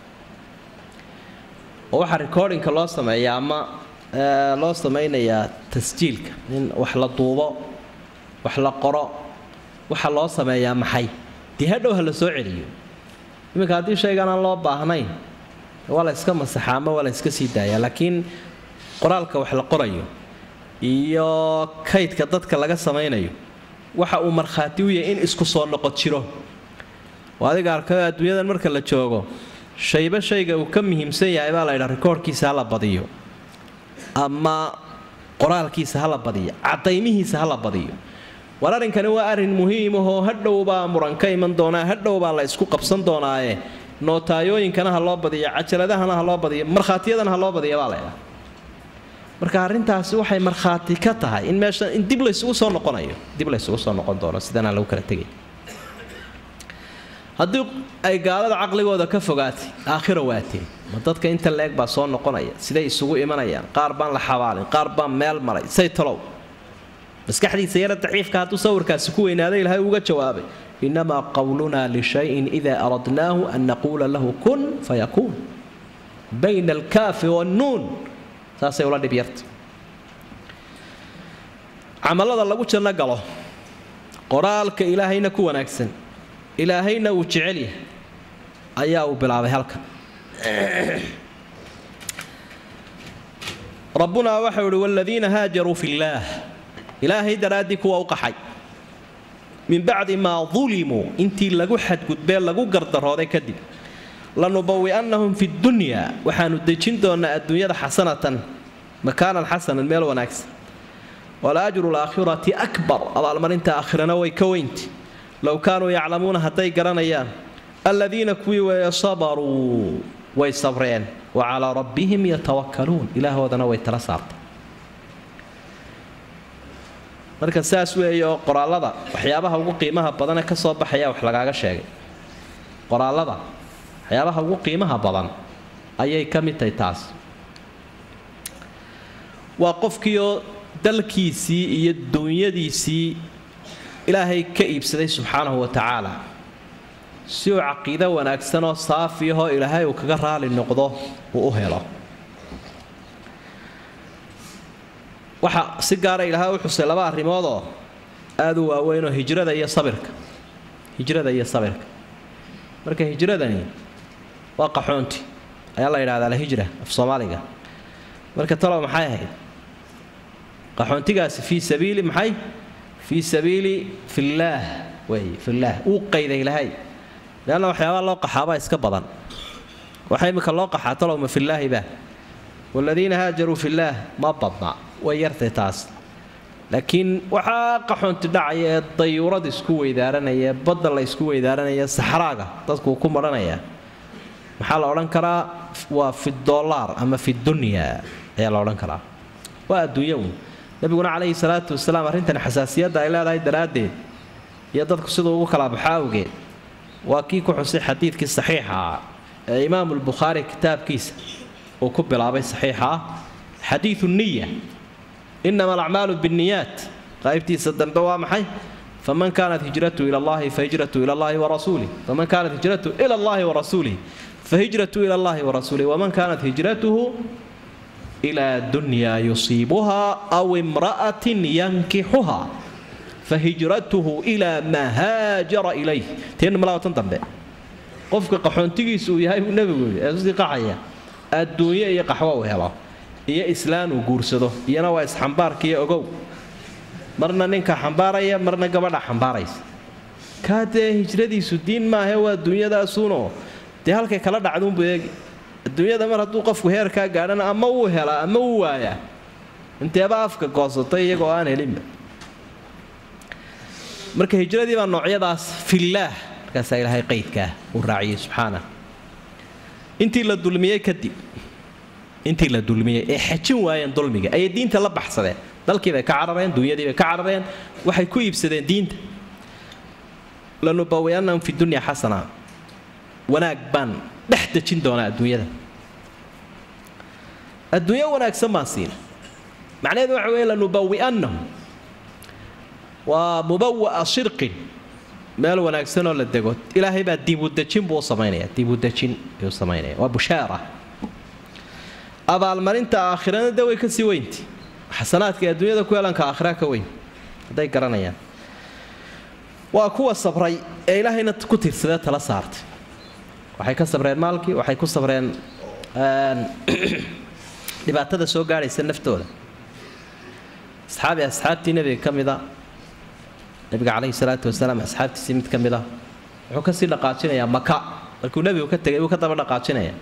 oo waxaa recordingka loo sameeyaa ama loo samaynayaa tasjiilka in wax la duubo wax la qoro waxa loo sameeyaa maxay dee hadhow ha la soo celiyo iminka haddii shaygan aan loo baahnayn waa la yska masaxaa ama waa la yska sii daayaa laakiin qoraalka wax la qorayo iyo kaydka dadka laga samaynayo waxa uu markhaati u yahay in isku soo noqod jiro oo adiga arkayo adduunyadan marka la joogo shayba shayga uu ka muhiimsan yahay baa la ydhaa rikoorhkiisa hala badiyo ama qoraalkiisa hala badiyo cadaymihiisa hala badiyo war arrinkani waa arrin muhiimahoo hadhow baa muran ka iman doonaa hadhow baa la isku qabsan doonaaye nootayooyinkana ha loo badiyo cajaladahana ha loo badiyo markhaatiyadana ha loo badiya baa laydhaa marka arrintaasi waxay markhaati ka tahay in meesha in dib laysugu soo noqonayo dib laysugu soo noqon doono sidanaa lagu kala tegay haddii ay gaalada caqligooda ka fogaatay aakhira waatee ma dadka inta la-eg baa soo noqonaya siday isugu imanayaan qaar baan la xabaalin qaar baan meel maray say talow maskaxdiisa yara daciifka hadduu sawirkaasi ku weynaaday ilaahay uga jawaabay inamaa qowlunaa lishayin idaa aradnaahu an naquula lahu kun fayakuun bayna alkaafi wannuun saasay ula dhib yarta camallada lagu janno galo qoraalka ilaahayna ku wanaagsan ilaahayna uu jecel yahay ayaa uu bilaabay halkan rabbunaa waxau ihi waaladiina haajaruu fi illaah ilaahay daraaddii kuwa u qaxay min bacdi maa dulimuu intii lagu xadgudbee lagu gardarooday kadib lanubawi'annahum fi dunya waxaanu dejin doonnaa adduunyada xasanatan makaanan xasanan meel wanaagsan wala ajru laakhirati akbar abaalmarinta aakhirana way ka weynti low kaanuu yaclamuuna hadday garanayaan aladiina kuwii weeye sabaruu way sabreen wa calaa rabbihim yatawakkaluun ilaahoodana way tala saartay marka saas weeye oo qoraallada waxyaabaha ugu qiimaha badane ka soo baxaya wax lagaaga sheegay qoraallada waxyaabaha ugu qiimaha badan ayay ka mid tahay taas waa qofkiioo dalkiisii iyo duunyadiisii ilaahay ka iibsaday subxaanahu wa tacaala si uu caqiido wanaagsan oo saafiyahoo ilaahay uu kaga raali noqdo uu u helo waxa si gaara ilaahay u xusay laba arrimoodoo aada u waaweynoo hijrada iyo sabirka hijrada iyo sabirka marka hijradani waa qaxoonti ayaa la yidhahdaa alhijra af soomaaliga marka talow maxay ahayd qaxoontigaasi fii sabiili maxay fii sabiili fillaah wey fillaah uu qayday ilaahay leanna waxyaabaha loo qaxaabaa iska badan waxa imika loo qaxaa talow ma fillaahiba waaladiina haajaruu fillaah ma badna way yartay taas laakiin waxaa qaxoonti dhacaya ee dayuurad isku weydaaranaya ee badda la isku weydaaranaya saxraaga dadkuu ku madhanaya maxaa la odhan karaa waa fi dollaar ama fi dunya ayaa la odhan karaa waa adduunya uun nabiguna calayhi salaatu wasalaam arrintan xasaasiyadda ay leedahay daraaddeed iyo dadku siduu ugu kala baxo awgeed waa kii ku xusay xadiidkii saxiixa ah ee imaamulbukhaari kitaabkiisa uu ku bilaabay saxiixa ah xadiidu niya inama alacmaalu binniyaat qaybtiisa dambe waa maxay faman kaanat hijratu ila allahi fahijratu ila allahi warasuulih faman kaanat hijratu ila allahi warasuulih fahijratu ila allahi warasuulih waman kaanat hijratuhu ila dunya yusiibuha aw imra'atin yankixuha fahijratuhu ilaa maa haajara ilayh teenna malaawatan dambe qofka qaxoontigiisu uu yahay buu nebigu yidhi ee usii qaxaya adduunyo iyo qaxwo uu helo iyo islaan uu guursado iyana waa isxambaarkiiyo ogow marna ninka xambaaraya marna gabadha xambaaraysa kaa dee hijradiisu diin maahe waa duunyadaasuunoo dee halkay kala dhacduunbu eegi adduunyada mar hadduu qofku heerkaa gaadhana ama wuu helaa ama wuu waayaa inteeba afka goosatay iyagoo aan helinba marka hijradii baa noocyadaas fillaah markaasaa ilaahay qaydkaa uu raaciyey subxaana intii la dulmiyey kadib intii la dulmiyey ee xajin waayeen dulmiga ayay diinta la baxsadeen dalkiibay ka carareen dunyadiibay ka carareen waxay ku iibsadeen diinta lanubawiannahum fi dunya xasana wanaag baan dhex dejin doonaa adduunyada adduunyo wanaagsan baan siina macnaheedu waxa weeye lanubawi'annahum waa mubawa'a shirqin meel wanaagsanoo la dego ilaahay baa diibudejin buu u samaynaya diibudejin ayuu samaynaya waa bushaara abaalmarinta aakhirana de way kasii weynti xasanaadka adduunyada ku yeelanka aakhira ka weyn hadday garanayaan waa kuwa sabray ee ilaahayna ku tiirsadee tala saartay waxay ka sabreen maalkii waxay ku sabreen dhibaatada soo gaadhaysa naftooda asxaabi asxaabtii nebiga ka mida nabiga calayhi salaatu wasalaam asxaabtiisii mid ka mid ah wuxuu kasii dhaqaajinayaa maka markuu nebigu ka tegay buu ka daba dhaqaajinaya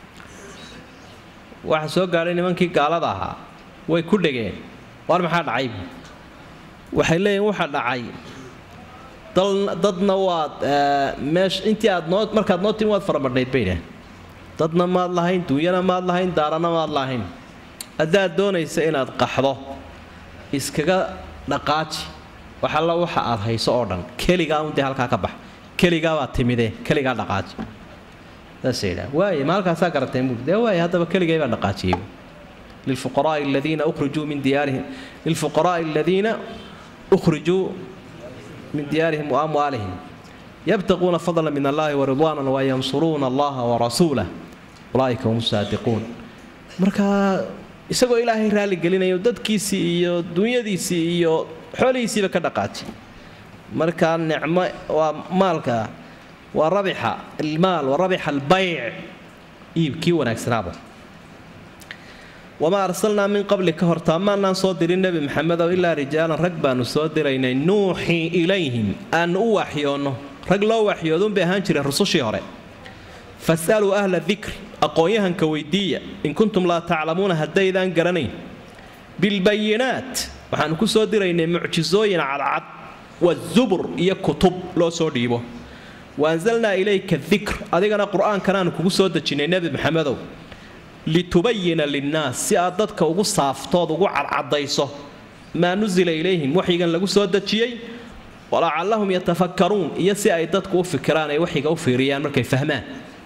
waxa soo gaadhay nimankii gaalada ahaa way ku dhegeen war maxaa dhacay waxay leeyihin waxa dhacay dadna waad meesh intii aad noo markaad noo timi waad faramadhnayd bay dhaheen dadna maad lahayn duunyana maad lahayn daarana maad lahayn haddaad doonaysa inaad qaxdo iskaga dhaqaaji wax alla waxa aad hayso oo dhan keligaa un dee halkaa ka bax keligaa baad timidee keligaa dhaqaaji saasay yidhaha waaye ma halkaasaa garateen buuri dee waaye haddaba keligay baan dhaqaajiyey lilfuqaraai aladiina ukhrijuu min diyaarihim lilfuqaraai aladiina ukhrijuu min diyaarihim wa amwaalihim yabtaquuna fadla min allahi waridwaana wayansuruuna allaha warasuulah ulaaika hum saadiquun markaa isagoo ilaahay raali gelinayo dadkiisii iyo dunyadiisii iyo xoolihiisiiba ka dhaqaaji markaa nicmo waa maalka waa rabixa almaal wa rabixa albayc iibkii wanaagsanaaba wamaa arsalnaa min qabli ka hortaa maanaan soo dirin nebi maxamedow ilaa rijaalan rag baanu soo diraynay nuuxii ilayhim aanu u waxyoonno rag loo waxyoodunbay ahaan jireen rusushii hore fasaluu ahla dikri aqoon-yahanka weydiiya in kuntum laa taclamuuna haddaydaan garanayn bilbayinaat waxaanu ku soo diraynay mucjisooyin cadcad wazubur iyo kutub loo soo dhiibo waanzalnaa ilayka dikr adigana qur-aankanaanu kugu soo dejinnay nebi maxamedow litubayina linnaas si aad dadka ugu saaftood ugu cadcadayso maa nusila ilayhim waxyigan lagu soo dejiyey walacallahum yatafakkaruun iyo si ay dadku u fikiraan ay waxyiga u fiiriyaan markay fahmaan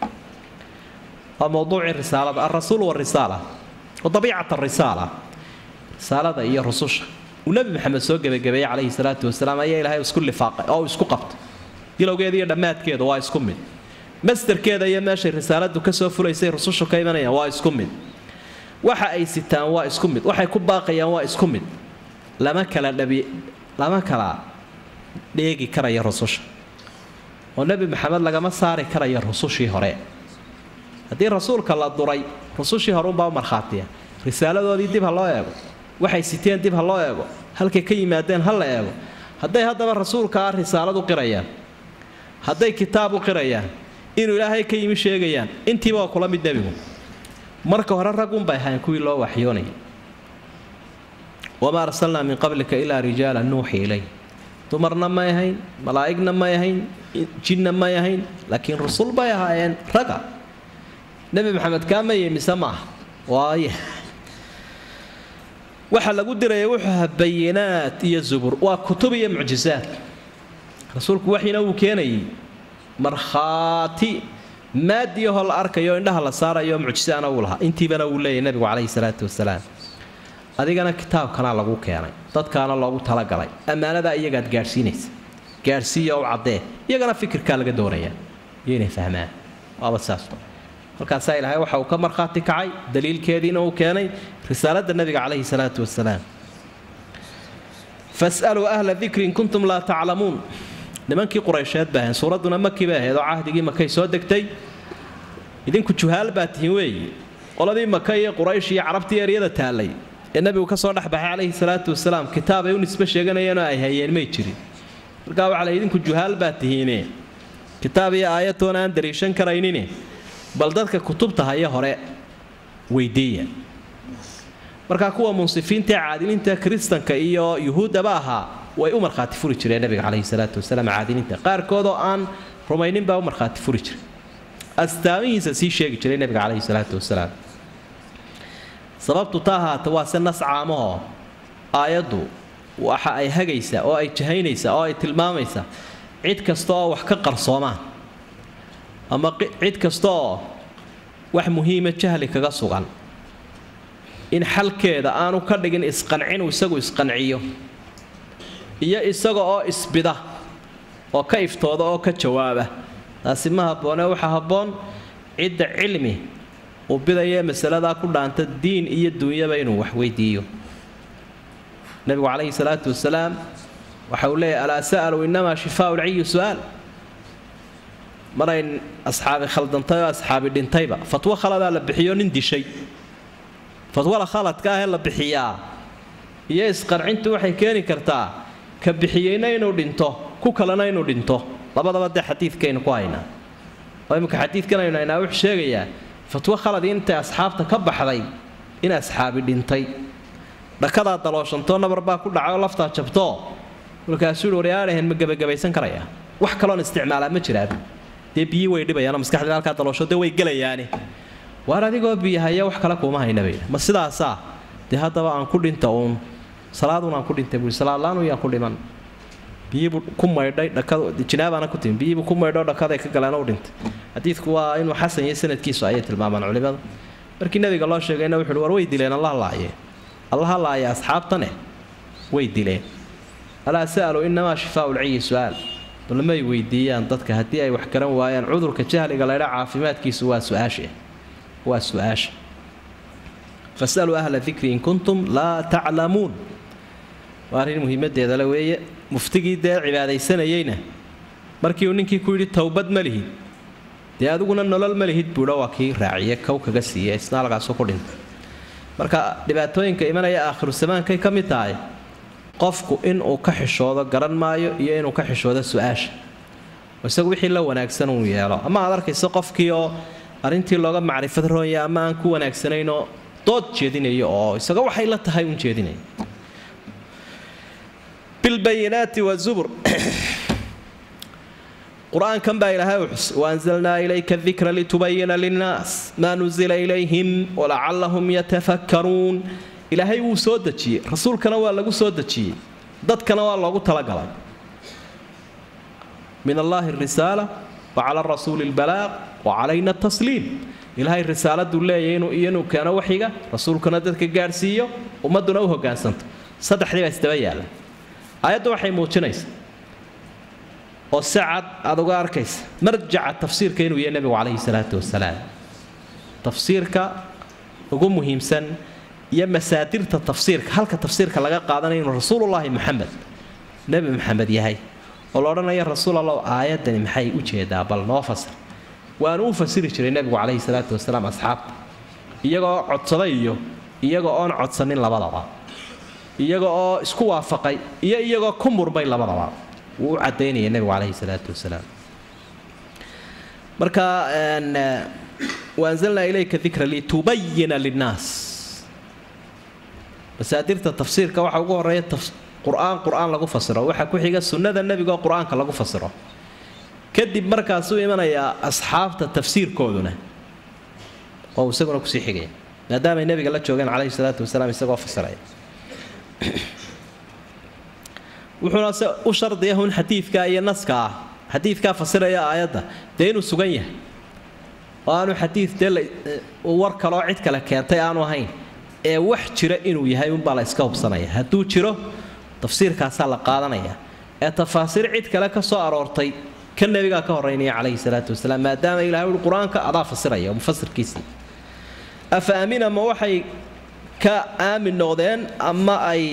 waa mowduucii risaalada alrasuul warisaala wa dabiicat arisaala risaalada iyo rususha uu nebi maxamed soo gebagabeeyey calayhi salaatu wasalaam ayaa ilaahay isku lifaaqay oo isku qabtay bilowgeeda iyo dhammaadkeedu waa isku mid masderkeeda iyo meeshay risaaladu kasoo fulaysay rusushu ka imanayaan waa isku mid waxa ay sitaan waa isku mid waxay ku baaqayaan waa isku mid lama kala dhabi lama kala dheegi karaya rususha oo nebi maxamed lagama saari karaya rusushii hore haddii rasuulka la duray rusushii hore unbaa u markhaatiya risaaladoodii dib ha loo eego waxay siteen dib ha loo eego halkay ka yimaadeen ha la eego hadday haddaba rasuulka ah risaalad u qirayaan hadday kitaab u qirayaan inuu ilaahay ka yimi sheegayaan intiiba waa kula mid nebigu marka hore ragunbay ahayn kuwii loo waxyoonayay wamaa arsalnaa min qablika ilaa rijaala nuuxi ilay dumarna may ahayn malaa'igna may ahayn jinna may ahayn laakiin rusul bay ahaayeen raga nebi maxamed kaamaye mise ma aha waaye waxa lagu diraya wuxuu ahaa bayinaat iyo zubur waa kutub iyo mucjisaad rasuulku waxina wuu keenayay markhaati maadiyahoo la arkayo indhaha la saarayo mucjisaana wuu lahaa intiibana wuu leeyahy nebigu calayhi salaatu wasalaam adigana kitaabkanaa lagu keenay dadkaana loogu talagalay ammaanadaa iyagaad gaadhsiinaysa gaadhsiiya u caddee iyagana fikirkaa laga doonayaa iyo inay fahmaan waaba saas halkaasaa ilaahay waxa uu ka markhaati kacay daliilkeediina uu keenay risaaladda nebiga calayhi salaatu wasalaam fasaluu ahla dikri in kuntum laa taclamuun nimankii quraysheed bay ahayn suuradduna maki bay ahayd oo cahdigii makay soo degtay idinku juhaal baa tihiin weeyi qoladii maka iyo quraysh iyo carabtii eryada taallay ee nebigu ka soo dhexbaxay calayhi salaatu wasalaam kitaab ay u nisbe sheeganayeenoo ay hayeen may jirin markaa waxaa la idinku juhaal baa tihiine kitaab iyo aayatoona aan dariishan karaynine bal dadka kutubta haya hore weydiiya markaa kuwa munsifiinta ee caadiliinta kiristanka iyo yuhuuddaba ahaa way u markhaati furi jireen nabiga caleyhi salaatu wasalaam caadiliinta qaarkoodoo aan rumaynin baa u markhaati furi jiray astaamihiisa sii sheegi jiray nabiga caleyhi salaatu wasalaam sababtu ta ahaata waa se nas caamahoo aayaddu waxa ay hagaysaa oo ay jahaynaysaa oo ay tilmaamaysaa cid kasta oo wax ka qarsoomaan ama cid kasta oo wax muhiima jahli kaga sugan in xalkeeda aanu ka dhigin isqancinuu isagu isqanciyo iyo isaga oo isbida oo ka iftooda oo ka jawaaba taasi ma habboone waxaa habboon cidda cilmi uu bidaya masaladaa ku dhaanta diin iyo duunyaba inuu wax weydiiyo nebigu calayhi salaatu wasalaam waxa uu leeyahy alaa sa'alu inamaa shifaau lciyi su'aal maray asxaabi khaldantay oo asxaabi dhintayba fatwo khaladaa la bixiyo nin dishay fatwada khaladka ahee la bixiyaa iyo isqancintu waxay keeni kartaa ka bixiyeyna inuu dhinto ku kalena inuu dhinto labadaba dee xadiidkaynu ku haynaa oo imminka xadiidkan aynu haynaa wuxuu sheegayaa fatwo khaladii intay asxaabta ka baxday in asxaabi dhintay dhakadaa dalooshantoo nabar baa ku dhacay oo laftaa jabtoo markaasuu yidhi waryaadhahen ma gebagabaysan karayaa wax kaloon isticmaalaa ma jiraan dee biyii way dhibayaanoo maskaxdii halkaa daloosho dee way gelayaane waar adigoo biyahaya wax kale kuuma hayna bayda ma sidaasaa dee haddaba aan ku dhinta uun salaaduun aan ku dhintay buui salaadlaanu yaan ku dhiman biyiibuu ku maydhay dhakajinaabaana ku timi biyiibuu ku maydho dhakaday ka galeen u dhintay xadiidku waa inuu xasan iyo sanadkiisu ayay tilmaamaan culimada markii nabiga loo sheegayna wuxuuhi war way dileen allah laaye allaha laaya asxaabtane way dileen alaa sa'aluu inamaa shifaau lciyi su'aal balmay weydiiyaan dadka haddii ay wax garan waayaan cudurka jahliga laydha caafimaadkiisu waa su-aashe waa su-aasha fasaluu ahla dikri in kuntum laa taclamuun waa arrin muhiimadeeda le weeye muftigii dee cibaadaysanayeyna markii uu ninkii ku yidhi towbad ma lihid dee adiguna nolol ma lihid buudha waa kii raaciye kow kaga siiye isna halkaasu ku dhintay marka dhibaatooyinka imanaya aakhiru zamaankay ka mid tahay qofku inuu ka xishoodo garan maayo iyo inuu ka xishoodo su-aasha isagu wixii la wanaagsan uu yeelo ama aad arkayso qofkii oo arrintii looga macrifad roonya ama aan ku wanaagsanaynoo dood jeedinayo oo isaga waxay la tahay un jeedinaya bilbayinaati wazubur qur-aankan baa ilaahay u xus waanzalnaa ilayka dikra litubayina linnaas maa nuzila ilayhim walacallahum yatafakkaruun ilaahay wuu soo dejiyey rasuulkana waa lagu soo dejiyey dadkana waa loogu talagalay min allaahi arisaala wa cala rasuuli lbalaaq wa calayna tasliim ilaahay risaaladuu leeyahy inuu iyo inuu keeno waxiga rasuulkuna dadka gaadhsiiyo ummadduna u hogaansanto saddexdii baa isdaba yaalla aayaddu waxay muujinaysa oo si cad aad uga arkaysa marjaca tafsiirka inuu yahay nebigu calayhi salaatu wasalaam tafsiirka ugu muhiimsan iyo masaadirta tafsiirka halka tafsiirka laga qaadanayo inuu rasuulullaahi maxamed nebi maxamed yahay oo la odhanaya rasuul allow aayaddani maxay u jeedaa bal noo fasir waanu u fasiri jiray nebigu calayhi salaatu wasalaam asxaabta iyagoo codsaday iyo iyagoo oon codsanin labadaba iyaga oo isku waafaqay iyo iyagoo ku murmay labadaba wuu u cadaynaya nebigu calayhi salaatu wasalaam marka waanzalnaa ilayka dikra litubayina linnaas masaadirta tafsiirka waxaa ugu horeeya qur-aan qur-aan lagu fasiro waxaa ku xiga sunnada nebigaoo qur-aanka lagu fasiro kadib markaasuu imanayaa asxaabta tafsiirkooduna oo isaguna kusii xigaya maadaamay nebiga la joogeen calayhi salaatu wasalaam isagoo fasiraya wuxuuna se u shardiya hun xadiidka iyo naska ah xadiidkaa fasiraya aayadda dee inuu sugan yahay oo aanu xadiid dee war kaloo cid kale keentay aanu ahayn ee wax jira inuu yahay unbaa la iska hubsanaya hadduu jiro tafsiirkaasaa la qaadanaya ee tafaasiir cid kale ka soo aroortay ka nebigaa ka horeynaya calayhi salaatu wasalaam maadaama ilahay ui qur-aanka adaa fasiraya oo mufasirkiisii afa aamina ma waxay ka aamin noqdeen ama ay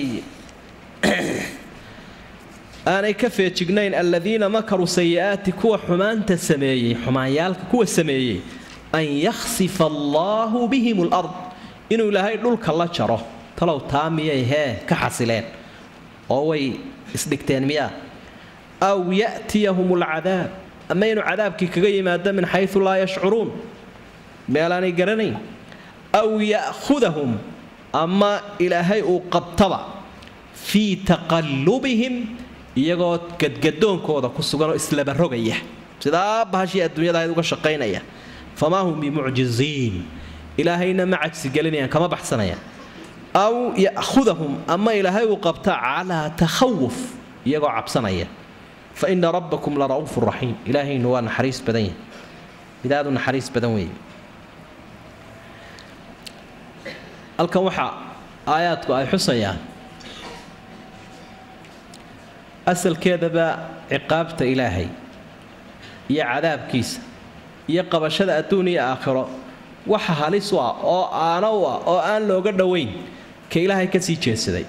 aanay ka feejignayn aladiina makaruu sayi'aati kuwa xumaanta sameeyey xumaanyaalka kuwa sameeyey an yakhsifa allaahu bihim lard inuu ilaahay dhulka la jaro talow taa miyay hee ka xasileen oo way isdhigteen miyaa aw ya'tiyahum alcadaab ama inuu cadaabkii kaga yimaado min xayu laa yashcuruun meelaanay garanayn aw ya'khudahum ama ilaahay uu qabtaba fii taqallubihim iyagoo gadgadoonkooda ku suganoo islabarogaya sidaa bahashii adduunyada ahayd uga shaqaynaya famaa hum bimucjiziin ilaahayna ma cajsigelinayaan kama baxsanayaan aw ya'khudahum ama ilaahay uu qabta calaa takhawuf iyagoo cabsanaya fa ina rabbakum la ra'uufu raxiim ilaahaynu waa naxariis badan yahay mid aad u naxariis badan weeye halkan waxaa aayaadku ay xusayaan asalkeedaba ciqaabta ilaahay iyo cadaabkiisa iyo qabashada adduun iyo aakhiro waxa halis u ah oo aana u ah oo aan looga dhowayn ka ilaahay ka sii jeedsaday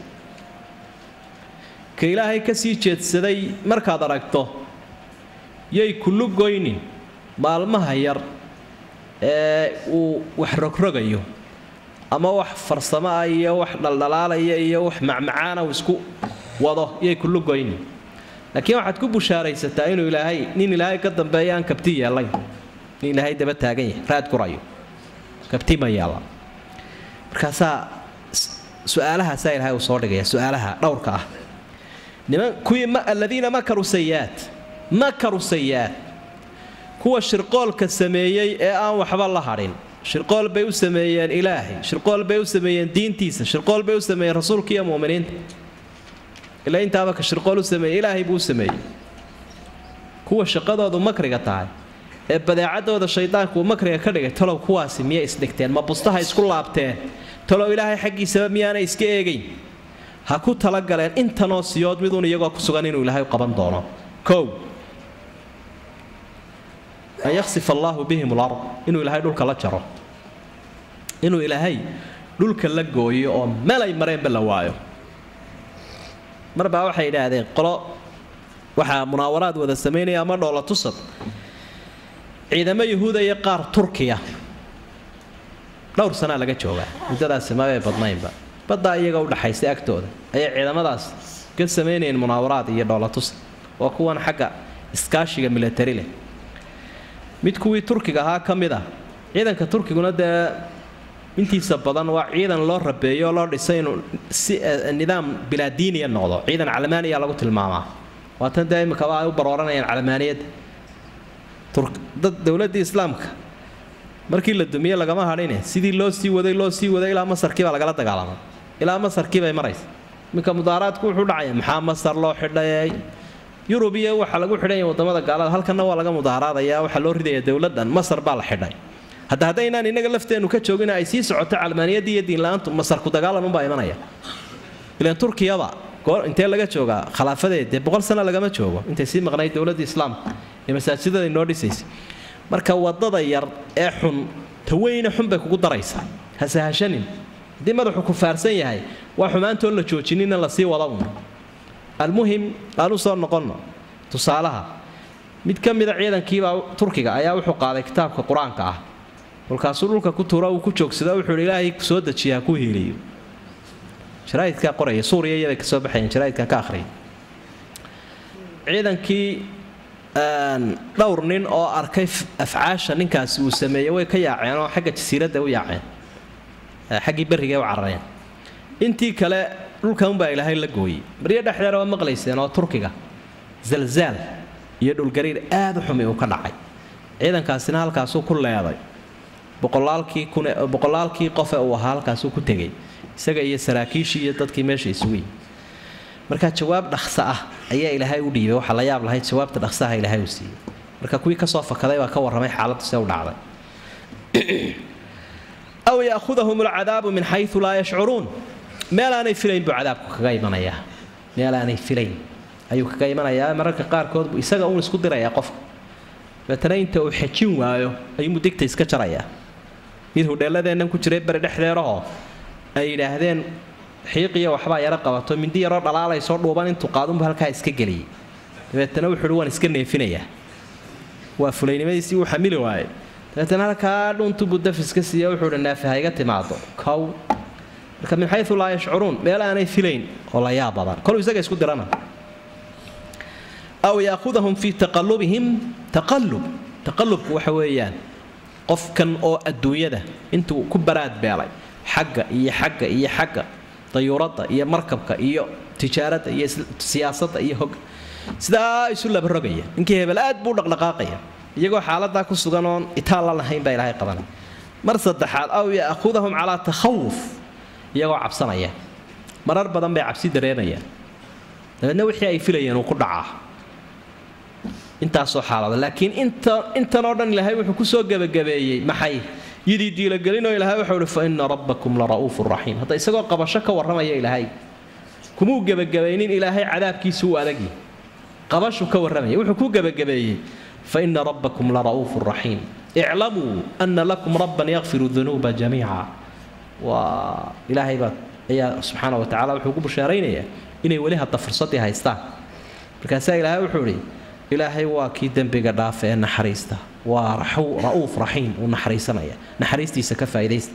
ka ilaahay ka sii jeedsaday markaad aragto yay kullu goynin maalmaha yar ee uu wax rogrogayo ama wax farsamo ah iyo wax dhaldhalaalaya iyo wax macmacaana uu isku wado yay kullu goynin laakiin waxaad ku bushaaraysataa inuu ilaahay nin ilaahay ka dambeeya aan kabti yeelayn nin ilaahay daba taagan yahay raad kurayo kabti ma yeela markaasaa su-aalahaasaa ilaahay uu soo dhigaya su-aalaha dhowrka ah niman kuwii aladiina makaru sayiaat makaru sayiaat kuwa shirqoolka sameeyey ee aan waxba la hadhin shirqool bay u sameeyeen ilaahay shirqool bay u sameeyeen diintiisa shirqool bay u sameeyeen rasuulka iyo mu'miniinta ila intaaba ka shirqool u sameeyey ilaahay buu u sameeyey kuwa shaqadoodu makriga tahay ee badeecadooda shaydaanku uu makriga ka dhigay talow kuwaasi miyay isdhigteen ma bustaha isku laabteen talow ilaahay xaggiisaba miyaanay iska eegayn ha ku talagaleen intanoo siyood miduun iyagoo ku sugan inuu ilaahay qaban doono kow an yaksif allaahu bihim lard inuu ilaahay dhulka la jaro inuu ilaahay dhulka la gooyo oo meel ay mareenba la waayo marbaa waxay idhaahdeen qolo waxaa munaawaraad wada samaynaya ama dhoola tusad ciidamo yahuuda iyo qaar turkiya dhowr sanaa laga joogaa muddadaasi mabay badnaynba baddaa iyaga udhaxaysay agtooda ayay ciidamadaas ka samaynayeen munaawaraad iyo dhoolatusad waa kuwan xagga iskaashiga milatari leh mid kuwii turkiga ahaa ka mid ah ciidanka turkiguna dee intiisa badan waa ciidan loo rabeeyo oo loo dhisay inuu si nidaam bilaadiiniya noqdo ciidan calmaaniya lagu tilmaamaa waatan dee imikaba ay u barooranayaan calmaaniyadda dad dowladdii islaamka markii la dumiye lagama hadhine sidii loo sii waday loo sii waday ilaa masarkii baa lagala dagaalamay ilaa masarkii bay maraysa iminka mudaaraadku wuxuu dhacaya maxaa masar loo xidhay yurub iyo waxaa lagu xidhanya wadamada gaalada halkanna waa laga mudaaraadaya waxaa loo ridaya dowladan masar baa la xidhay hadda haddaynaan inaga lafteennu ka joogin ay sii socoto calmaaniyaddii iyo diinla-aantu masarku dagaalan unbaa imanaya ilan turkiyaba goor intee laga joogaa khilaafadeed dee boqol sano lagama joogo intay sii maqnayd dowladdii islaamka ee masaajidada noo dhisaysay marka wadada yar ee xun taweyne xun bay kugu daraysaa hasahashanin haddii madaxu ku faarsan yahay waa xumaantoon la joojinina lasii wada un almuhim aan u soo noqonno tusaalaha mid ka mida ciidankiibaa turkiga ayaa wuxuu qaaday kitaabka qur-aanka ah kolkaasuu dhulka ku tuura uu ku joogsada wuxuu hi ilaahay soo dejiya ha ku hiiliyo jaraa'idkaa qoraya suuriya iyabay ka soo baxayeen jaraa'idkan ka akhriyay ciidankii dhowr nin oo arkay afcaasha ninkaasi uu sameeyey way ka yaaceen oo xagga jasiiradda u yaaceen xaggii berriga u carareen intii kale dhulka unbaa ilaahay la gooyey baryo dhexdeeda waa maqlayseen oo turkiga zalzaal iyo dhulgariir aad u xumi uu ka dhacay ciidankaasina halkaasuu ku leeday boqolaalkii kun boqolaalkii qofe uu ahaa halkaasuu ku tegay isaga iyo saraakiishii iyo dadkii meesha isugu yimi marka jawaab dhaqso ah ayaa ilaahay u dhiibay waxaa la yaab lahayd jawaabta dhaqsaha ilaahay uu siiyey marka kuwii kasoo fakaday baa ka warramay xaaladdu see u dhacday aw yaahudahum alcadaabu min xayu laa yashcuruun meelaanay filayn buu cadaabku kaga imanayaa meelaanay filayn ayuu kaga imanayaa mararka qaarkood buu isaga uun isku dirayaa qofka dabeetana inta uu xejin waayo ayuu mudigta iska jarayaa mid hudheelladeennan ku jiray beri dhexdeerahoo ay yidhaahdeen xiiqiya waxbaa yaro qabato mindi yaroo dhalaalaysoo dhuuban intuu qaadunbu halkaa iska geliyey dabeetana wuxuuhi waan iska neefinayaa waa fulaynimadiisii uu xamili waayey dabeetana halkaa dhuntubu dafiska siiya wuxuuhi neefe ha iga timaado kow marka min xayu laa yashcuruun meel aanay filayn oo la yaab badan koluu isaga isku dirana aw yaahudahum fii taqalubihim taqalub taqalubku waxa weeyaan qofkan oo adduunyada intuu ku baraad beelay xagga iyo xagga iyo xagga dayuuradda iyo markabka iyo tijaaradda iyo siyaasadda iyo hog sidaa isu labarogaya ninkii hebel aad buu dhaqdhaqaaqaya iyagoo xaaladaa ku sugan oon itaalla lahayn baa ilaahay qabanay mar saddexaad aw yaahudahum calaa takhawuf iyagoo cabsanaya marar badan bay cabsi dareemayaan dabeedna wixii ay filayeen uu ku dhacaa intaasoo xaalado laakiin inta intan oo dhan ilaahay wuxuu kusoo gebagabeeyey maxay yidii diilogelinoo ilaahay wuxuu ihi fa ina rabbakum la ra'uufu raxiim hadda isagoo qabasho ka warramaya ilaahay kumuu gebagabaynin ilaahay cadaabkiisu u adagi qabashu ka warramaya wuxuu ku gebagabeeyey fa ina rabbakum la ra'uufu raxiim iclamuu ana lakum rabban yakfiru dunuuba jamiica waa ilaahay baa ayaa subxaana wa tacala wuxuu ku bushaaraynayaa inay weli hadda fursaddii haystaan markaasaa ilaahay wuxuu idhi ilaahay waa kii dembiga dhaafa ee naxariista waa ra'uuf raxiim uu naxariisanaya naxariistiisa ka faa'idaysta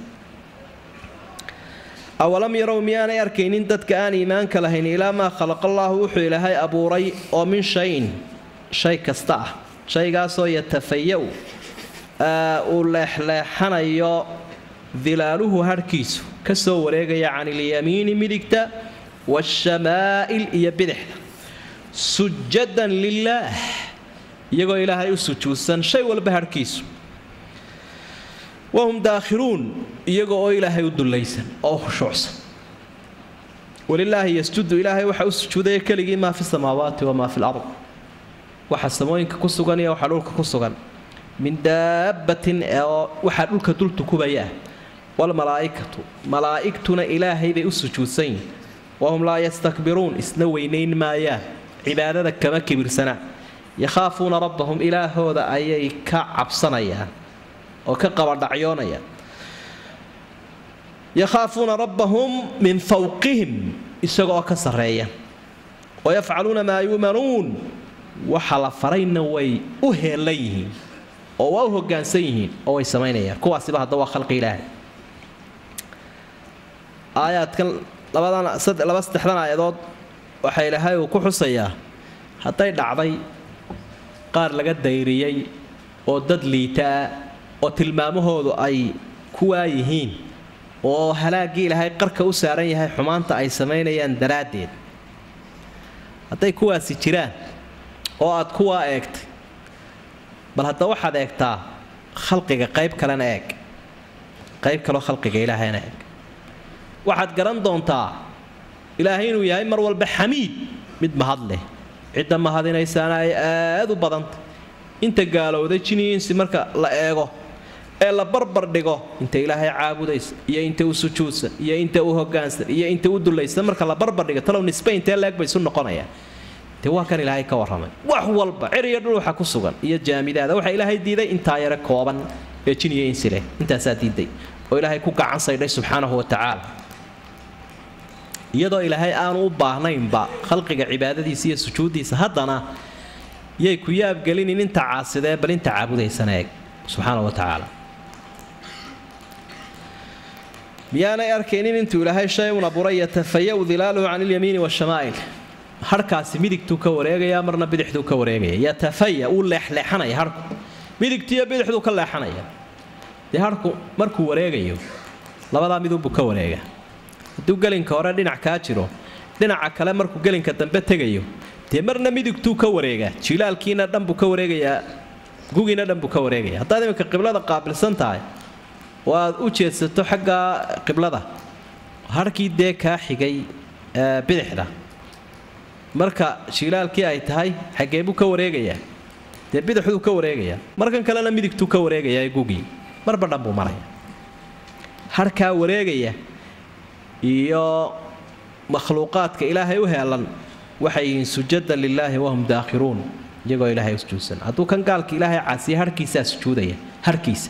awalam yarow miyaanay arkaynin dadka aan iimaanka lahayn ilaa maa khalaqa allaahu wuxuu ilaahay abuuray oo min shayin shay kasta ah shaygaasoo yatafaya-u uu leexleexanayo dilaaluhu hadhkiisu ka soo wareegaya can ilyamiini midigta waashamaa'il iyo bidixda sujadan lilaah iyagoo ilaahay u sujuudsan shay walba hadhkiisu wahum daakhiluun iyagoo oo ilaahay u dullaysan oo khushuucsan walilaahi yasjudu ilaahay waxaa u sujuudaya keligii maa fi samaawaati wamaa fi lard waxa samooyinka ku sugan iyo waxa dhulka ku sugan min daabbatin oo waxaa dhulka dul tukubaya ah walmalaa'ikatu malaa'igtuna ilaahay bay u sujuudsan yihin wahum laa yastakbiruun isna weynayn maayaan cibaadada kama kibirsanaan yakhaafuuna rabbahum ilaahooda ayay ka cabsanayaan oo ka qabadhacyoonayaan yakhaafuuna rabbahum min fawqihim isagoo ka sarreeya wayafcaluuna maa yu'manuun waxa la farayna way u heellan yihiin oo waa u hoggaansan yihiin oo way samaynayaan kuwaasiba hadda waa khalqi ilaahay aayaadkan labadan laba saddexdan aayadood waxa ilaahay uu ku xusayaa hadday dhacday qaar laga dayriyey oo dad liitaa oo tilmaamahoodu ay kuwaa yihiin oo halaaggii ilaahay qarka u saaran yahay xumaanta ay samaynayaan daraaddeed hadday kuwaasi jiraan oo aad kuwaa eegtay bal hadda waxaad eegtaa khalqiga qayb kalena eeg qayb kaloo khalqiga ilaahayna eeg waxaad garan doontaa ilaahay inuu yahay mar walba xamiid mid mahad leh cidda mahadinaysaana ay aad u badanta inta gaalowda jiniinsi marka la eego ee la barbar dhigo inta ilaahay caabudaysa iyo inta u sujuudsan iyo inta u hogaansan iyo inta u dulaysan marka la barbar dhigo talow nisbe intee leeg bay isu noqonayaan dee waa kan ilaahay ka warramay wax walba cir iyo dhul waxa ku sugan iyo jaamidaada waxaa ilaahay diiday intaa yare kooban ee jin iyo insi leh intaasaa diiday oo ilaahay ku gacan saydhay subxaanahu wa tacaala iyadoo ilaahay aanu u baahnaynba khalqiga cibaadadiisa iyo sujuuddiisa haddana yay ku yaabgelinin inta caasidee bal inta caabudaysana eeg subxaana wa tacaala miyaanay arkaynin intuu ilaahay shay un abuuray yatafaya-u dilaaluhu can ilyamiini waashamaa'il harhkaasi midigtuu ka wareegaya marna bidixduu ka wareegaya yatafaya uu leexleexanaya harku midigtiiyo bidixduu ka leexanaya dee harku markuu wareegayo labadaa midunbuu ka wareega hadduu gelinka hore dhinac kaa jiro dhinaca kale markuu gelinka dambe tegayo dee marna midigtuu ka wareegaa jilaalkiina dhanbuu ka wareegayaa gugiina dhanbuu ka wareegaya haddaad iminka qiblada qaabilsan tahay oo aad u jeedsato xagga qiblada harkii dee kaa xigay bidixda marka jilaalkii ay tahay xaggee buu ka wareegayaa dee bidixduu ka wareegayaa markan kalena midigtuu ka wareegayaa gugii marba dhan buu maraya harkaa wareegaya iyo makhluuqaadka ilaahay u heelan waxay yihiin sujadan lilaahi wahum daakhiruun iyagoo ilaahay u sujuudsan hadduu kan gaalka ilaahay caasiya harhkiisaa sujuudaya harkiisa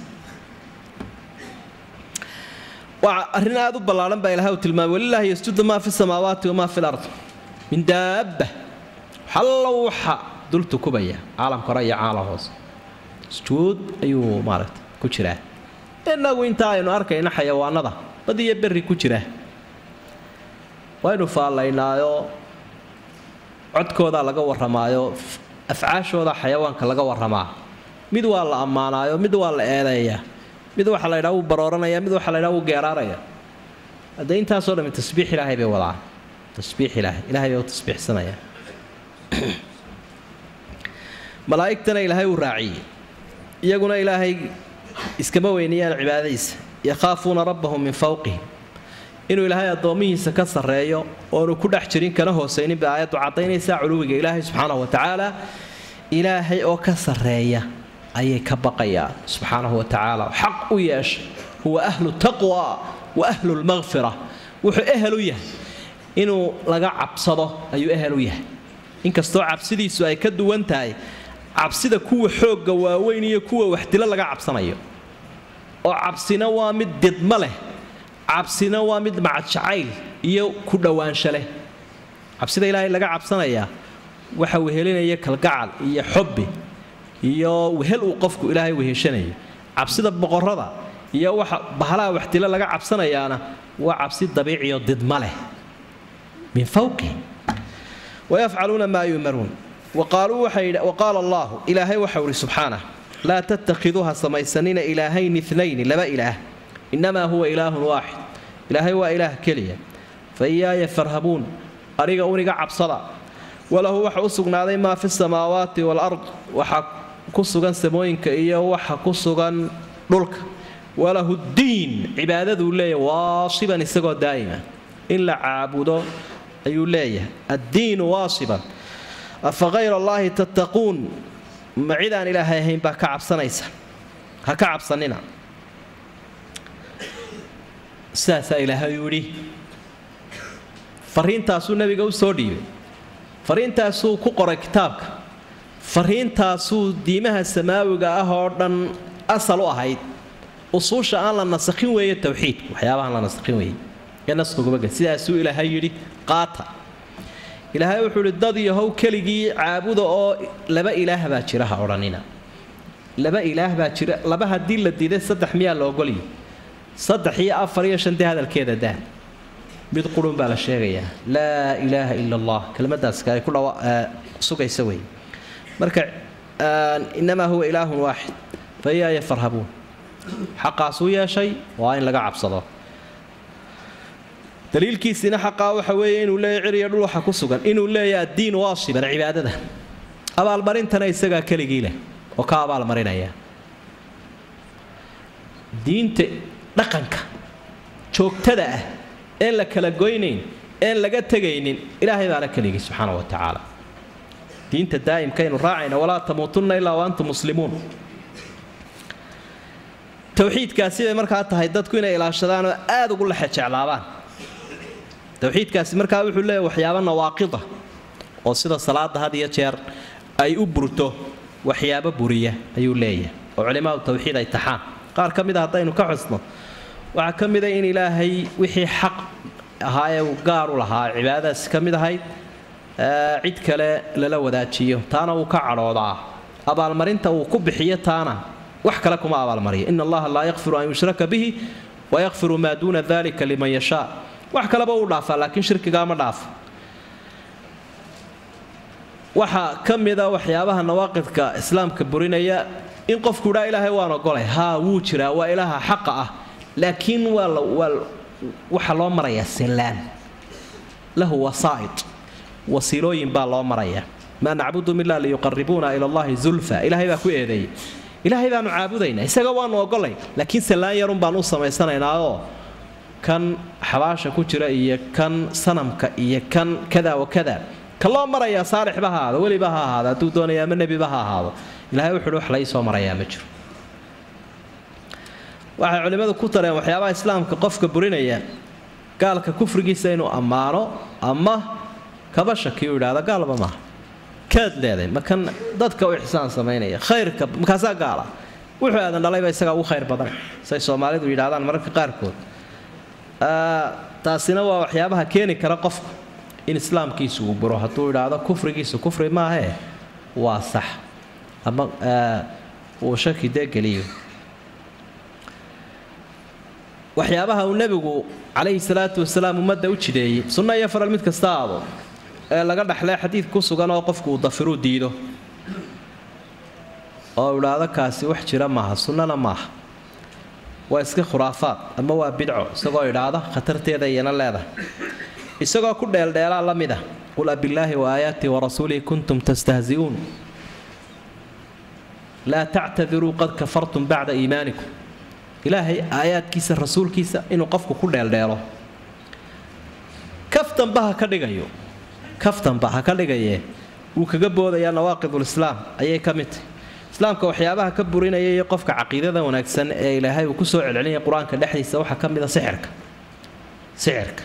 waa arrin aad u ballaahan baa ilahay uu tilmaamay walilaahi yasjudu maa fi samaawaati wamaa fi lard min daabba xallo waxa dul tukubaya caalamka hore iyo caalam hoose sujuud ayuu maaragta ku jiraa innagu intaa aynu arkayna xayawaanada bad iyo berri ku jira waynu faallaynaayo codkoodaa laga warramaayo afcaashooda xayawaanka laga warramaa mid waa la ammaanaayo mid waa la eedeeyaa mid waxa la ydhaa wuu barooranaya mid waxa la ydhaa wuu geeraaraya haddee intaasoo dhami tasbiix ilaahay bay wadaan tasbiix ilaahay ilaahay bay u tasbiixsanayaan malaa'igtana ilaahay uu raaciyey iyaguna ilaahay iskama weynayaan cibaadadiisa yakhaafuuna rabbahum min fawqihim inuu ilaahay addoomihiisa ka sarreeyo oonu ku dhex jirin kana hoosaynin bay aayaddu caddaynaysaa culuwiga ilaahay subxaanahu wa tacaala ilaahay oo ka sarreeya ayay ka baqayaan subxaanahu wa tacaala xaq u yeeshay huwa ahlu taqwa wa ahlu lmaqfira wuxuu ehel u yahay inuu laga cabsado ayuu ehel u yahay inkastoo cabsidiisu ay ka duwan tahay cabsida kuwa xoogga waaweyn iyo kuwa waxdilo laga cabsanayo oo cabsina waa mid didma leh cabsina waa mid macadjacayl iyo ku dhowaansho leh cabsida ilaahay laga cabsanayaa waxa wehelinaya kalgacal iyo xobbi iyo wehel uu qofku ilaahay weheshanayo cabsida boqorada iyo waxa bahalaha waxdilo laga cabsanayaana waa cabsi dabiiciyo didma leh min fawqi wayafcaluuna maa yumaruun waqaala allahu ilaahay waxau ihi subxaanah laa tattakhiduuha samaysanina ilaahayni inayni laba ilaah inamaa huwa ilaahun waaxid ilaahay waa ilaah keliya fa iyaaya farhabuun aniga uniga cabsada walahu waxa u sugnaaday maa fi samaawaati waalard waxa ku sugan samooyinka iyo waxa ku sugan dhulka walahu diin cibaadaduu leeyahy waasiban isagoo daa'ima in la caabudo ayuu leeyahay addiinu waasiban afa hayra allaahi tattaquun ma cid aan ilaahay ahayn baa ka cabsanaysa ha ka cabsanina sidaasaa ilaahay uu yidhi fariintaasuu nabiga u soo dhiibay fariintaasuu ku qoray kitaabka fariintaasuu diimaha samaawiga ah oo dhan asal u ahayd usuusha aan la nasakhin weeye tawxiidku waxyaabahaan la nasakhin weeye ee naskugubage sidaasuu ilaahay yidhi qaata ilaahay wuxuu ihi dad yahow keligii caabuda oo laba ilaah baa jira ha odhanina laba ilaah baa jira laba haddii la diiday saddex miyaa la ogolyi saddex iyo afar iyo shantii hadalkeeda daa mid qurun baa la sheegayaa laa ilaaha ila allah kelmadaas ay ku dhawa sugaysa wey marka inamaa huwa ilaahun waaxid fa iyaaya farhabuun xaqaasuu yeeshay waa in laga cabsado daliilkiisina xaqaa waxa weeye inuu leeyahy ciriyo dhul waxa ku sugan inuu leeyahy addiin waasiban cibaadada abaalmarintana isagaa keligii leh oo ka abaalmarinaya diinta dhaqanka joogtada ah een la kala goynayn een laga tegaynin ilaahay baana keligii subxaana wa tacaala diinta daa'imkaynu raacayna walaa tamuutunna ilaa wa antum muslimuun towxiidkaasi bay markaa tahay dadku inay ilaashadaan oo aada ugu lexejeclaabaan towxiidkaasi markaa wuxuu leeyahy waxyaaba nawaaqida oo sida salaada had iyo jeer ay u burto waxyaabo buriya ayuu leeyahay oo culimaadu tawxiid ay taxaan qaar ka mid a haddaynu ka xusno waxaa ka mida in ilaahay wixii xaq ahaa ee uu gaar u lahaa cibaadadaasi ka mid ahayd cid kale lala wadaajiyo taana wuu ka cadhoodaa abaalmarinta uu ku bixiyo taana wax kale kuma abaalmariyo in allaha laa yakfiru an yushraka bihi wayakfiru maa duuna dalika liman yashaa wax kaleba uu dhaafaa laakiin shirkigaa ma dhaafo waxaa ka mida waxyaabaha nawaaqidka islaamka burinaya in qofku idhaa ilaahay waan ogolay haa wuu jiraa waa ilaaha xaqa ah laakiin waa waxa loo marayaa sallaan lahu wasaa'id wasiilooyin baa loo marayaa maa nacbudum ilaa liyuqaribuuna ila allahi zulfa ilaahay baa ku eedeeyey ilaahay baanu caabudaynaa isaga waanu ogolay laakiin sallaan yarun baan u samaysanaynaaoo kan xabaasha ku jira iyo kan sanamka iyo kan kada wa kada ka loo marayaa saalixba ha ahaado weliba ha ahaado hadduu doonaya ama nebiba ha ahaado ilahay wuxuuhi wax lai soo marayaa ma jiro waxay culimmadu ku dareen waxyaabaha islaamka qofka burinaya gaalka kufrigiisa inuu ammaano ama kaba shaki u idhaahdo gaalba maaha kaad leeday makan dadka u ixsaan samaynaya khayrka makaasaa gaala wuxuu aadan dhalayba isagaa ugu khayr badan say soomaalidu yidhahdaan mararka qaarkood taasina waa waxyaabaha keeni kara qofka in islaamkiisu uu buro hadduu idhaahdo kufrigiisu kufri maahee waa sax ama uu shaki dee geliyo waxyaabaha uu nebigu calayhi salaatu wasalaam ummadda u jideeyey sunno iyo faral mid kasta aado ee laga dhexlee xadiid ku sugan oo qofku uu dafiruu diido oo idhaahdo kaasi wax jira maaha sunnana maaha waa iska khuraafaad ama waa bidco isagoo idhaahda khatarteeda iyana leedahay isagoo ku dheeldheelaa la mid ah qul abillaahi wa aayaatii warasuulihi kuntum tastahzi'uun laa tactadiruu qad kafartum bacda iimaanikum ilaahay aayaadkiisa rasuulkiisa inuu qofku ku dheeldheelo kaftanba ha ka dhigayo kaftanba ha ka dhigayee wuu kaga boodayaa nawaaqidulislaam ayay ka mid tahy islaamka waxyaabaha ka burinaya iyo qofka caqiidada wanaagsan ee ilaahay uu ku soo celcelinaya qur-aanka dhexdiisa waxaa ka mid a sixirka sixirka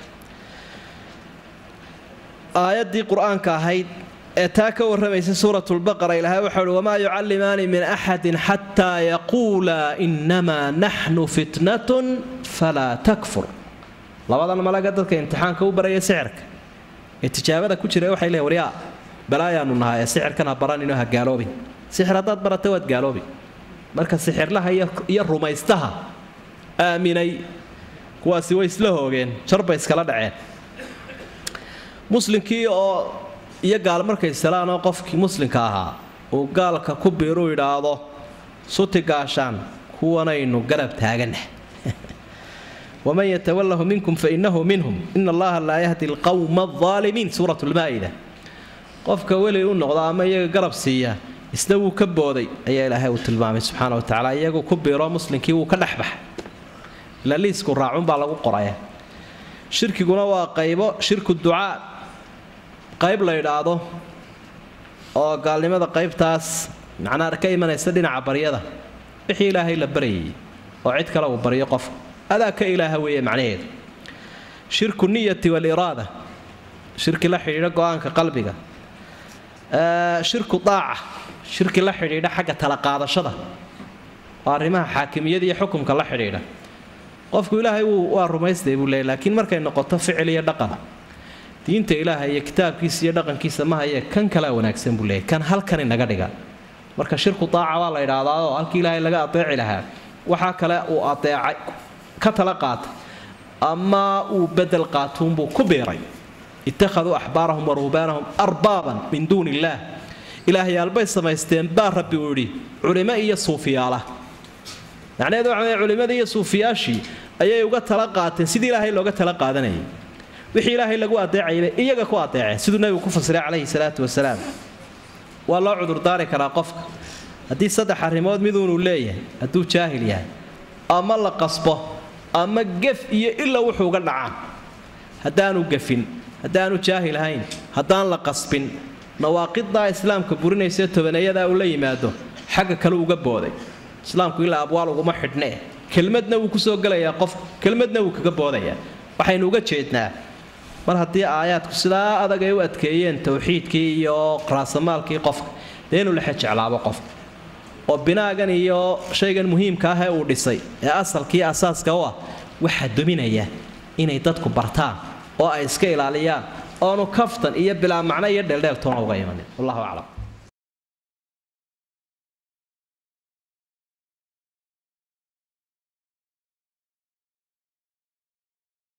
aayaddii qur-aanka ahayd ee taa ka warramaysa suuratulbaqara ilaahay waxau uhi wamaa yucallimaani min axadin xataa yaquulaa innamaa naxnu fitnatun falaa takfur labadan malaga dadka imtixaanka u baraya sixirka ee tijaabada ku jira waxay leeyn waryaa balaayaanu nahaa ee sixirkan ha baranino ha gaaloobin sixir haddaad barata waad gaaloobi marka sixirlaha iyo rumaystaha aaminay kuwaasi way isla hoogeen jarbay iskala dhaceen muslimkii oo iyo gaal markay salaanoo qofkii muslimka ahaa uu gaalka ku biiru idhaahdo suti gaashaan kuwanaynu garab taaganah waman yatawalahu minkum fainahu minhum ina allaha laa yahdi alqawma alaalimiin suurat lmaa'ida qofka weli u noqda ama iyaga garab siiya isna wuu ka booday ayaa ilaahay uu tilmaamay subxaana wa tacala iyagu ku biiro muslimkii wuu ka dhexbaxay ila liisku raacunbaa lagu qoraya shirkiguna waa qaybo shirku ducaa qayb la idhaahdo oo gaalnimada qaybtaas macnaa ka imanaysa dhinaca baryada wixii ilaahay la baryayay oo cid kale uu baryo qofka adaa ka ilaaha weeye macnaheedu shirku niyati waaliraada shirki la xidhiidha go-aanka qalbiga shirku daaca shirki la xidhiidha xagga tala qaadashada oo arrimaha xaakimiyada iyo xukumka la xidhiidha qofku ilaahay wuu waa rumaystay buu leeyay laakiin markay noqoto ficil iyo dhaqan diinta ilaahay iyo kitaabkiisa iyo dhaqankiisa ma haye kan kalea wanaagsan buu leeyay kan halkan inaga dhiga marka shirku daaca waa la idhaahdaa oo halkii ilaahay laga adeeci lahaa waxaa kale uu adeecay ka tala qaatay ama uu bedel qaatuunbuu ku biiray ittakhaduu axbaarahum wa ruhbaanahum arbaaban min duuni illaah ilaahyaalbay samaysteen baa rabbi uu yidhi culimo iyo suufiyaala macnaheedu waxa weye culimmadii iyo suufiyaashii ayay uga tala qaateen sidii ilaahay looga tala qaadanayay wixii ilaahay lagu adeecaybay iyaga ku adeeceen siduu nebigu ku fasiray calayhi salaatu wasalaam waa loo cudurdaari karaa qofka haddii saddex arrimood miduunuu leeyahay hadduu jaahil yahay ama la qasbo ama gef iyo ila wuxuu uga dhacaan haddaanu gefin haddaanu jaahil ahayn haddaan la qasbin nawaaqidaa islaamka burinaysa tobaneeyadaa uu la yimaado xagga kale uga booday islaamku ilaa abwaal uguma xidhnee kelmadna wuu kusoo gelayaa qof kelmadna wuu kaga boodayaa waxaynu uga jeednaa mar haddii aayaadku sidaa adag ay u adkeeyeen towxiidkii iyo raasamaalkii qofka dee inuu lexe jeclaabo qofka oo binaagan iyo shaygan muhiimka ah ee uu dhisay ee asalkii asaaska u ah waxaa dominaya inay dadku bartaan oo ay iska ilaaliyaan oonu kaftan iyo bilaa macno iyo dheeldheel toona uga imanin wallahu aclam